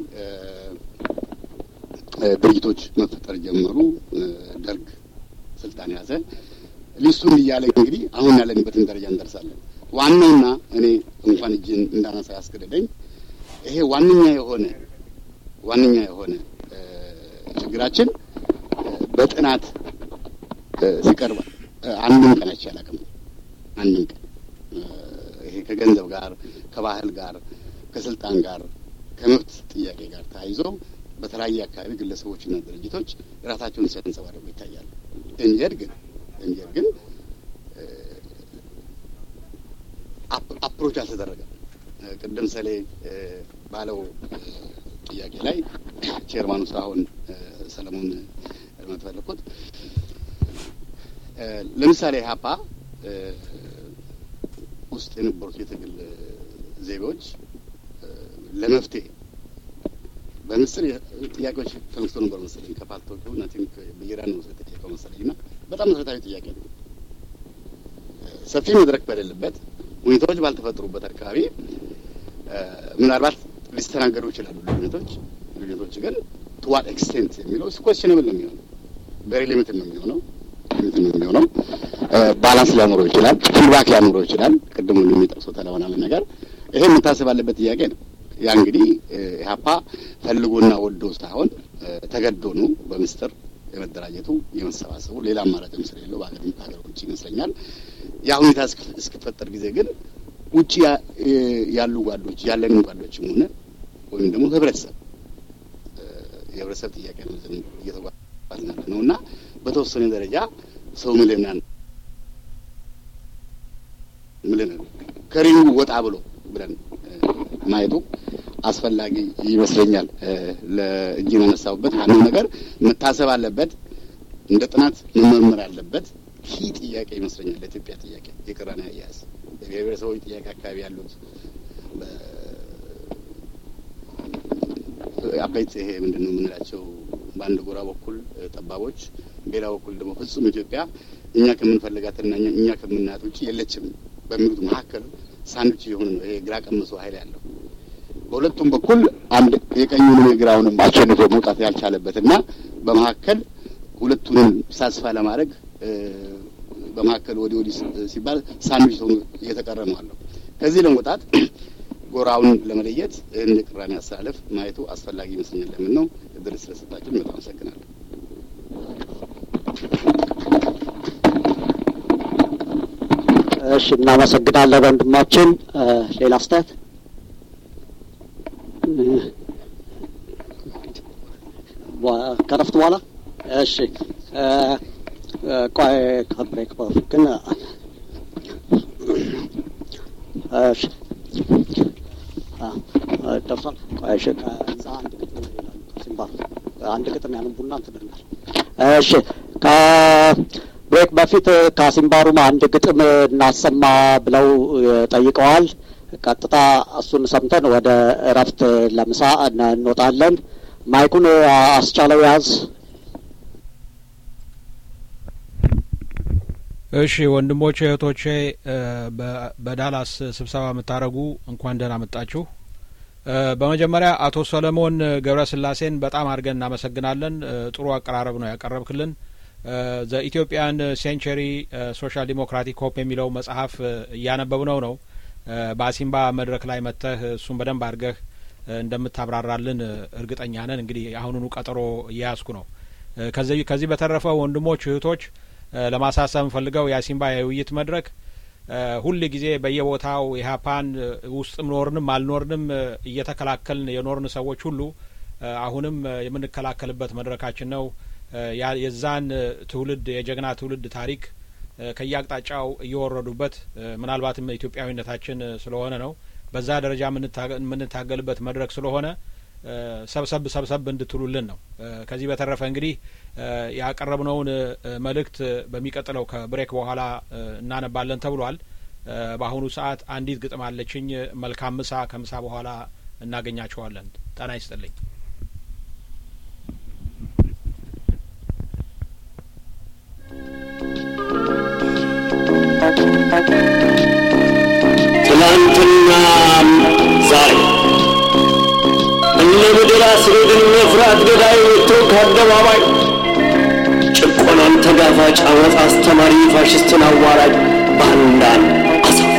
ድርጅቶች መፈጠር ጀመሩ። ደርግ ስልጣን ያዘ። ሊስቱን እያለ እንግዲህ አሁን ያለንበትን ደረጃ እንደርሳለን። ዋናውና እኔ እንኳን እጅን እንዳነሳ ያስገደደኝ ይሄ ዋነኛ የሆነ ዋነኛ የሆነ ችግራችን በጥናት ሲቀርብ አንድም ቀን አይቼ አላውቅም። አንድም ቀን ይሄ ከገንዘብ ጋር ከባህል ጋር ከስልጣን ጋር ከመብት ጥያቄ ጋር ተያይዞ በተለያየ አካባቢ ግለሰቦችና ድርጅቶች ራሳቸውን ሲያንጸባርቁ ይታያሉ። እንጀር ግን እንጀር ግን አፕሮች አልተደረገም። ቅድም ሰሌ ባለው ጥያቄ ላይ ቼርማኑ ሳሁን ሰለሞን ለማለት ፈለኩት ለምሳሌ ሀፓ ውስጥ የነበሩት የትግል ዘይቤዎች ለመፍትሄ በምስል ጥያቄዎች ተነስቶ ነበር መሰለኝ ከፓልቶቹ እና ቲንክ ብይራ ነው የተጠየቀው መሰለኝ እና በጣም መሰረታዊ ጥያቄ ነው። ሰፊ መድረክ በሌለበት ሁኔታዎች ባልተፈጠሩበት አካባቢ ምናልባት ሊስተናገዱ ይችላሉ ልዩነቶች ልዩነቶች ግን ቱ ዋት ኤክስቴንት የሚለው ኮስችንብል ነው የሚሆነው ቬሪ ሊሚትድ ነው የሚሆነው ሊሚትድ ነው የሚሆነው ባላንስ ሊያኖረው ይችላል ፊድባክ ሊያኖረው ይችላል ቅድም የሚጠቅሱት ለሆናለ ነገር ይሄ የምታስብ አለበት ጥያቄ ነው ያ እንግዲህ ኢህአፓ ፈልጎና ወዶ ሳይሆን ተገዶ ነው በምስጢር የመደራጀቱ የመሰባሰቡ ሌላ አማራጭም ስለሌለው በሀገር ሀገር ውጭ ይመስለኛል ያ ሁኔታ እስክፈጠር ጊዜ ግን ውጭ ያሉ ጓዶች ያለንን ጓዶችም ሆነ ወይም ደግሞ ህብረተሰብ የህብረተሰብ ጥያቄ ነው እየተጓዝን ያለ ነው እና በተወሰነ ደረጃ ሰው ምልናን ምልን ከሪንጉ ወጣ ብሎ ብለን ማየቱ አስፈላጊ ይመስለኛል። ለእጅ ያነሳሁበት ዋናው ነገር መታሰብ አለበት፣ እንደ ጥናት መመርመር ያለበት ኪ ጥያቄ ይመስለኛል። ለኢትዮጵያ ጥያቄ የቅራኔ አያያዝ የብሔር ብሔረሰቦች ጥያቄ አካባቢ ያሉት አበይት ይሄ ምንድን ነው የምንላቸው በአንድ ጎራ በኩል ጠባቦች፣ በሌላ በኩል ደግሞ ፍጹም ኢትዮጵያ እኛ ከምንፈልጋትና እኛ ከምናያት ውጭ የለችም በሚሉት መካከል ሳንዱች የሆነ ነው ይሄ ግራ ቀምሶ ኃይል ያለው በሁለቱም በኩል አንድ የቀኙንም የግራውንም አሸንፎ መውጣት ያልቻለበት እና በመካከል ሁለቱንም ሳስፋ ለማድረግ በመካከል ወዲህ ወዲህ ሲባል ሳንዱች ሆኖ እየተቀረ ነው አለው። ከዚህ ለመውጣት ጎራውን ለመለየት ይህን የቅራኔ አስተላለፍ ማየቱ አስፈላጊ ይመስለኛል። ለምን ነው እድል ስለሰጣችሁ በጣም አመሰግናለሁ። እሺ፣ እናመሰግናለን ወንድማችን። ሌላ አስተያየት? ከረፍት በኋላ እሺ። ቆይ ከብሬክ በፊት ግን እሺ ደርሷል። ቆይ እሺ፣ ከዛ አንድ ግጥም ይላሉ ሲምባል አንድ ግጥም ያነቡና እንትን እንላለን። እሺ ከብሬክ በፊት ከሲምባሩም አንድ ግጥም እናሰማ ብለው ጠይቀዋል። ቀጥታ እሱን ሰምተን ወደ እረፍት ለምሳ እንወጣለን። ማይኩን አስቻለው ያዝ። እሺ ወንድሞቼ እህቶቼ፣ በዳላስ ስብሰባ የምታደርጉ እንኳን ደህና መጣችሁ። በመጀመሪያ አቶ ሰለሞን ገብረ ስላሴን በጣም አድርገን እናመሰግናለን። ጥሩ አቀራረብ ነው ያቀረብክልን። ዘ ኢትዮጵያን ሴንቸሪ ሶሻል ዲሞክራቲክ ሆፕ የሚለው መጽሐፍ እያነበብነው ነው። በአሲምባ መድረክ ላይ መጥተህ እሱን በደንብ አድርገህ እንደምታብራራልን እርግጠኛ ነን። እንግዲህ አሁኑኑ ቀጠሮ እየያዝኩ ነው። ከዚህ ከዚህ በተረፈ ወንድሞች እህቶች ለማሳሰብ እንፈልገው የአሲምባ የውይይት መድረክ ሁል ጊዜ በየቦታው ኢህአፓን ውስጥም ኖርንም አልኖርንም እየተከላከልን የኖርን ሰዎች ሁሉ አሁንም የምንከላከልበት መድረካችን ነው። የዛን ትውልድ የጀግና ትውልድ ታሪክ ከየአቅጣጫው እየወረዱበት ምናልባትም ኢትዮጵያዊነታችን ስለሆነ ነው። በዛ ደረጃ የምንታገልበት መድረክ ስለሆነ ሰብሰብ ሰብሰብ እንድትሉልን ነው። ከዚህ በተረፈ እንግዲህ ያቀረብነውን መልእክት በሚቀጥለው ከብሬክ በኋላ እናነባለን ተብሏል። በአሁኑ ሰዓት አንዲት ግጥም አለችኝ። መልካም ምሳ፣ ከምሳ በኋላ እናገኛቸዋለን። ጤና ይስጥልኝ። ትናንትናም ዛሬ እነ ምድር አስሬድን መፍራት ገዳይ ወጥቶ ከአደባባይ ጭቆናን ተጋፋጭ አመፅ አስተማሪ ፋሽስትን አዋራጅ ባንዳን አሳፍ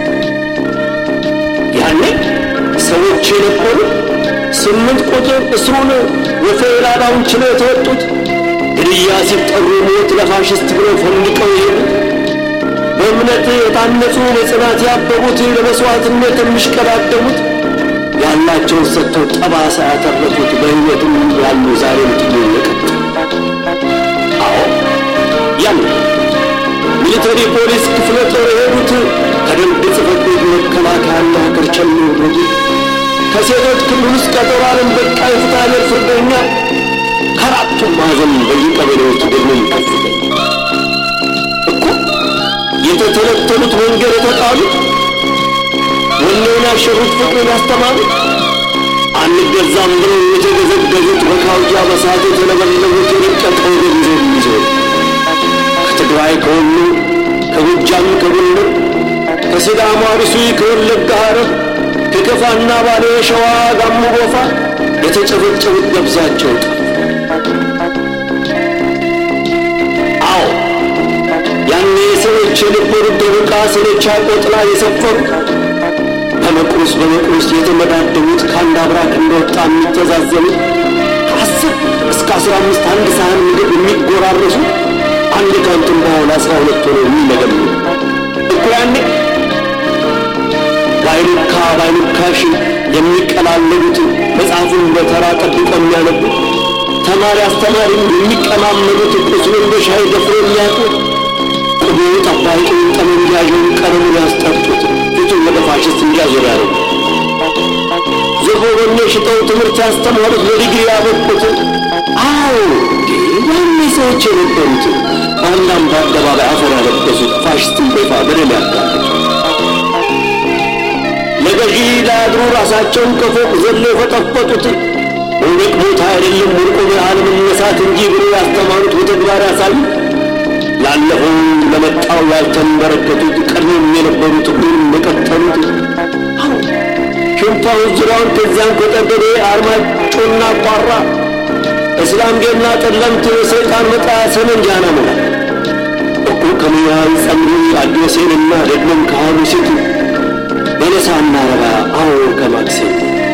ያኔ ሰዎች የነበሩ ስምንት ቁጥር እስሩን ወፌላዳውን ችለው የተወጡት ለግድያ ሲጠሩ ሞት ለፋሽስት ብለው ፈንድቀው የሄዱት በእምነት የታነጹ በጽናት ያበቡት ለመስዋዕትነት የሚሽቀዳደሙት ያላቸውን ሰጥተው ጠባሳ ያተረፉት በሕይወትም ያሉ ዛሬም ጥሎ የቀጡ አዎ ያን ሚሊተሪ ፖሊስ ክፍለ ጦር የሄዱት ከደንብ ጽሕፈት ቤት መከላከያና ከርቸም የወረዱት ከሴቶች ክልል ውስጥ ቀጠሮ ዓለም በቃ የፍትሐብሔር ፍርደኛ ከአራቱም ማዕዘን በየቀበሌዎቹ ደግሞ ከፍተኛ እኮ የተተለተሉት መንገድ የተጣሉት ወኔውን ያሸሩት ፍቅርን ያስተማሩት አንገዛም ብለው የተገዘገዙት በካውያ በሳት የተለበለቡት የደቀቀው ገንዘብ ይዘው ከትግራይ ከወሎ ከጎጃም ከጎንደር ከሲዳማ አርሲ ከወለጋ ሐረር ከከፋና ባሌ ሸዋ ጋሞ ጎፋ የተጨበጨቡት ደብዛቸው አዎ ያኔ ሰዎች የነበሩት ደቡቃ ሰለቻ ቆጥላ የሰፈሩት በመቁረስ በመቁረስ የተመዳደቡት ከአንድ አብራክ እንደወጣ የሚተዛዘኑት ከአስር እስከ አስራ አምስት አንድ ሳህን ምግብ የሚጎራረሱት አንድ ካንቱን በኋላ አስራ ሁለት ሆነው የሚመገቡ እኮ ያኔ ባይሉካ ባይሉካሽ የሚቀላለዱት መጽሐፉን በተራ ጠብቆ የሚያነቡት ተማሪ አስተማሪም የሚቀማመሉት ቁስሉን በሻይ ደፍሮ የሚያውቁት ቅቡ ጠባቂውን ጠመንጃዡን ቀለሙን ያስጠጡት ፊቱን ወደ ፋሽስት እንዲያዞር ያደረጉ ዘቦ በኔ ሽጠው ትምህርት ያስተማሩት ለዲግሪ ያበቁት አዎ ያኔ ሰዎች የነበሩት በአንዳም በአደባባይ አፈር ያለበሱት ፋሽስትን በይፋ በደል ያጋለጡ ለገዢ ላያድሩ ራሳቸውን ከፎቅ ዘሎ የፈጠፈጡት መውደቅ ቦታ አይደለም ወድቆ አለመነሳት እንጂ ብሎ ያስተማሩት በተግባር ያሳዩ ላለፈው ለመጣው ያልተንበረከቱት ቀድሞም የነበሩት ሁሉም የቀጠሉት ሽንፋውን ዙሪያውን ከዚያም ከጠገዴ አርማጮና ቋራ እስላምጌና ጠለምት የሰይጣን መጣያ ሰመንጃና መላ እኮ ከሙያዊ ጸምሪ አዲዮሴንና ደግሞም ከሃሉ ሴቱ በለሳና ረባ አዎ ከማክሴን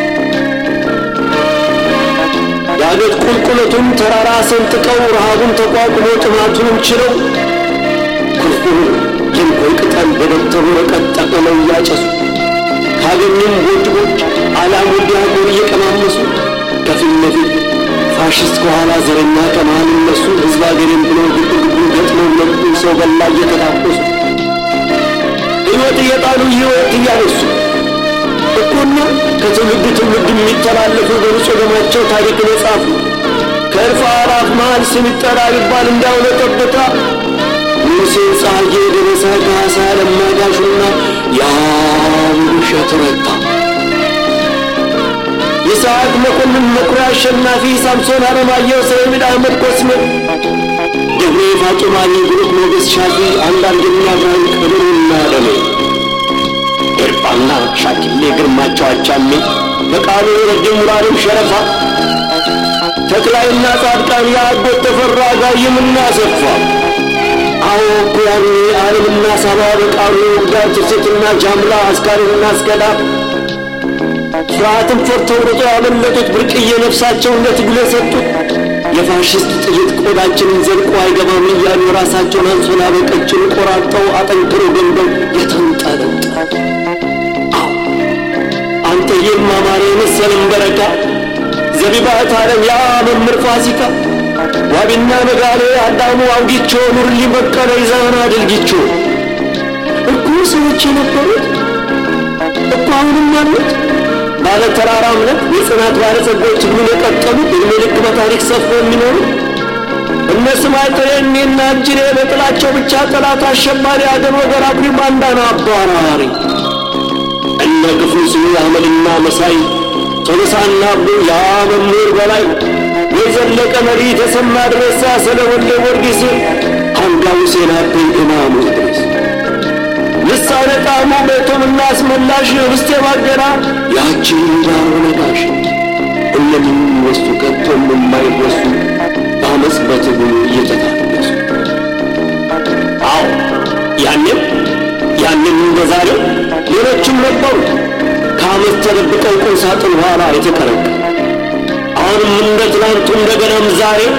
ዳገት ቁልቁለቱን ተራራ ሰንጥቀው ረሃቡን ተቋቁሞ ጥማቱንም ችለው ኩርኩር የንኮይ ቅጠል በደብተሩ ወረቀት ጠቅልለው እያጨሱ ካገኙም ጎድጎች አላም ወዲያጎን እየቀማመሱ ከፊት ለፊት ፋሽስት ከኋላ ዘረኛ ከመሃል እነሱ ህዝብ አገሬን ብለው ግብ ግቡ ገጥመው ለቡ ሰው በላ እየተታኮሱ ሕይወት እየጣሉ ሕይወት እያነሱ እኮና ከትውልድ ትውልድ የሚተላለፉ በንጹህ ደማቸው ታሪክን የጻፉ ከእልፍ አእላፍ መሃል ስም ይጠራ ይባል እንዳውለ ጠብታ ሙሴን ጸሐዬ ደረሰ ካሳ ለማጋሹና ያም ውሸት ረታ የሰዓት መኮንን መኩሪያ አሸናፊ ሳምሶን አለማየሁ ሰይድ አህመድ ኮስሜ ደብሬ ፋጡማኒ ብሩክ ሞገስ ሻፊ አንዳንድና ብርሃን ቅድሩና ደሜ ኤርባና ሻኪሌ ግርማቸው አቻሜ በቃሉ ረጅም ሙራሪም ሸረፋ ተክላይና ጻድቃን የአጎት ተፈራ ጋይምና ሰፋ አዎ እኮ ያኔ ዓለምና ሳባ በቃሉ ጋር ትርሴትና ጃምላ አስካሪና አስከዳ ፍርሃትን ፈርተው ሮጦ ያመለጡት ብርቅዬ ነፍሳቸውን ለትግል የሰጡት የፋሽስት ጥይት ቆዳችንን ዘልቆ አይገባም እያሉ ራሳቸውን አንሶላ በቀጭን ቆራርጠው አጠንክረው ገንበው የተንጠለጠሉ አዎ አንተ የማማረ የመሰለን በረካ ዘቢባት ዓለም ያ መምህር ፋሲካ ዋቢና ነጋሌ አዳሙ አውጊቾ ኑርሊ በቀለ ይዛና ድልጊቾ እኮ ሰዎች የነበሩት እኮ አሁንም አሉት ባለ ተራራ እምነት የጽናት ባለጸጎች ትግሉን የቀጠሉት እድሜ ልክ በታሪክ ሰፍሮ የሚኖሩ እነ ስማይጠሬ እኔና እጅሬ በጥላቸው ብቻ ጠላት አሸባሪ አገር ወገር አኩሪ ባንዳና አባራሪ እነ ክፉ ስሙ አህመድና መሳይ ቶሎሳና አብዱ ያ መምህር በላይ የዘለቀ መሪ ተሰማ ድረሳ ስለ ወልደ ጊዮርጊስ አንዷ ሁሴን አቤ ኢማሙ ድረስ ልሳነ ጣሙ ቤቱምና አስመላሽ ርስቴ ባገራ ያቺን ዳሮ ነጋሽ ሁሉም ወስቱ ከቶም የማይረሱ በአመፅ በትግሉ እየተታገሱ አዎ ያንም ያንም እንደ ዛሬው ሌሎችም ነበሩ ከአመት ተደብቀው ቁም ሳጥን ኋላ የተቀረቀ አሁንም እንደ ትናንቱ እንደገናም ዛሬ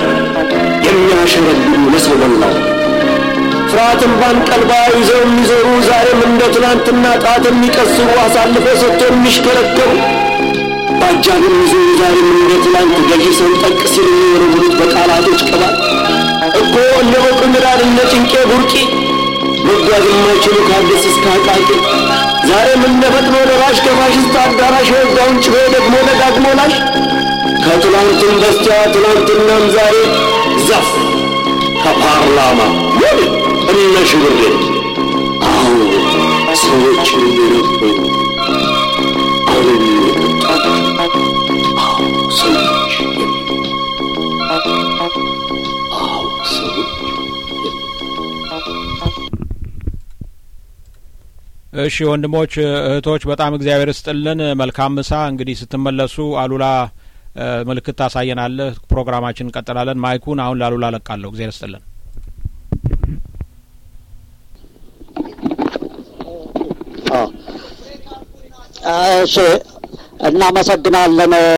የሚያሸረግዱ ለሰው ፍርሃትን ባንቀልባ ይዘው የሚዞሩ ዛሬም እንደ ትናንትና ጣት የሚቀስሩ አሳልፎ ሰጥቶ የሚሽከረከሩ በአጃብ የሚዞሩ ዛሬም እንደ ትናንት ገዢ ሰንጠቅ ሲል የሚወረውሩት በቃላቶች ቅባት እኮ እነ በቁ ምዳድ እነ ጭንቄ ቡርቂ መጓዝ የማይችሉ ከአዲስ እስከ አቃቂ ዛሬም እንደ ፈጥኖ ደራሽ ከፋሽስት አዳራሽ የወጋውን ጭቤ ደግሞ ደጋግሞ ላሽ ከትላንትም በስቲያ ትላንትናም ዛሬ ዛፍ ከፓርላማ ምን እነ ሽብሬ አዎ ሰዎች የነበሩ አሁን የመጣ አዎ ሰዎች አዎ ሰዎች እሺ ወንድሞች እህቶች፣ በጣም እግዚአብሔር ስጥልን። መልካም ምሳ። እንግዲህ ስትመለሱ አሉላ ምልክት ታሳየናለህ። ፕሮግራማችን እንቀጥላለን። ማይኩን አሁን ለአሉላ ለቃለሁ። እግዚአብሔር ስጥልን። እሺ፣ እናመሰግናለን።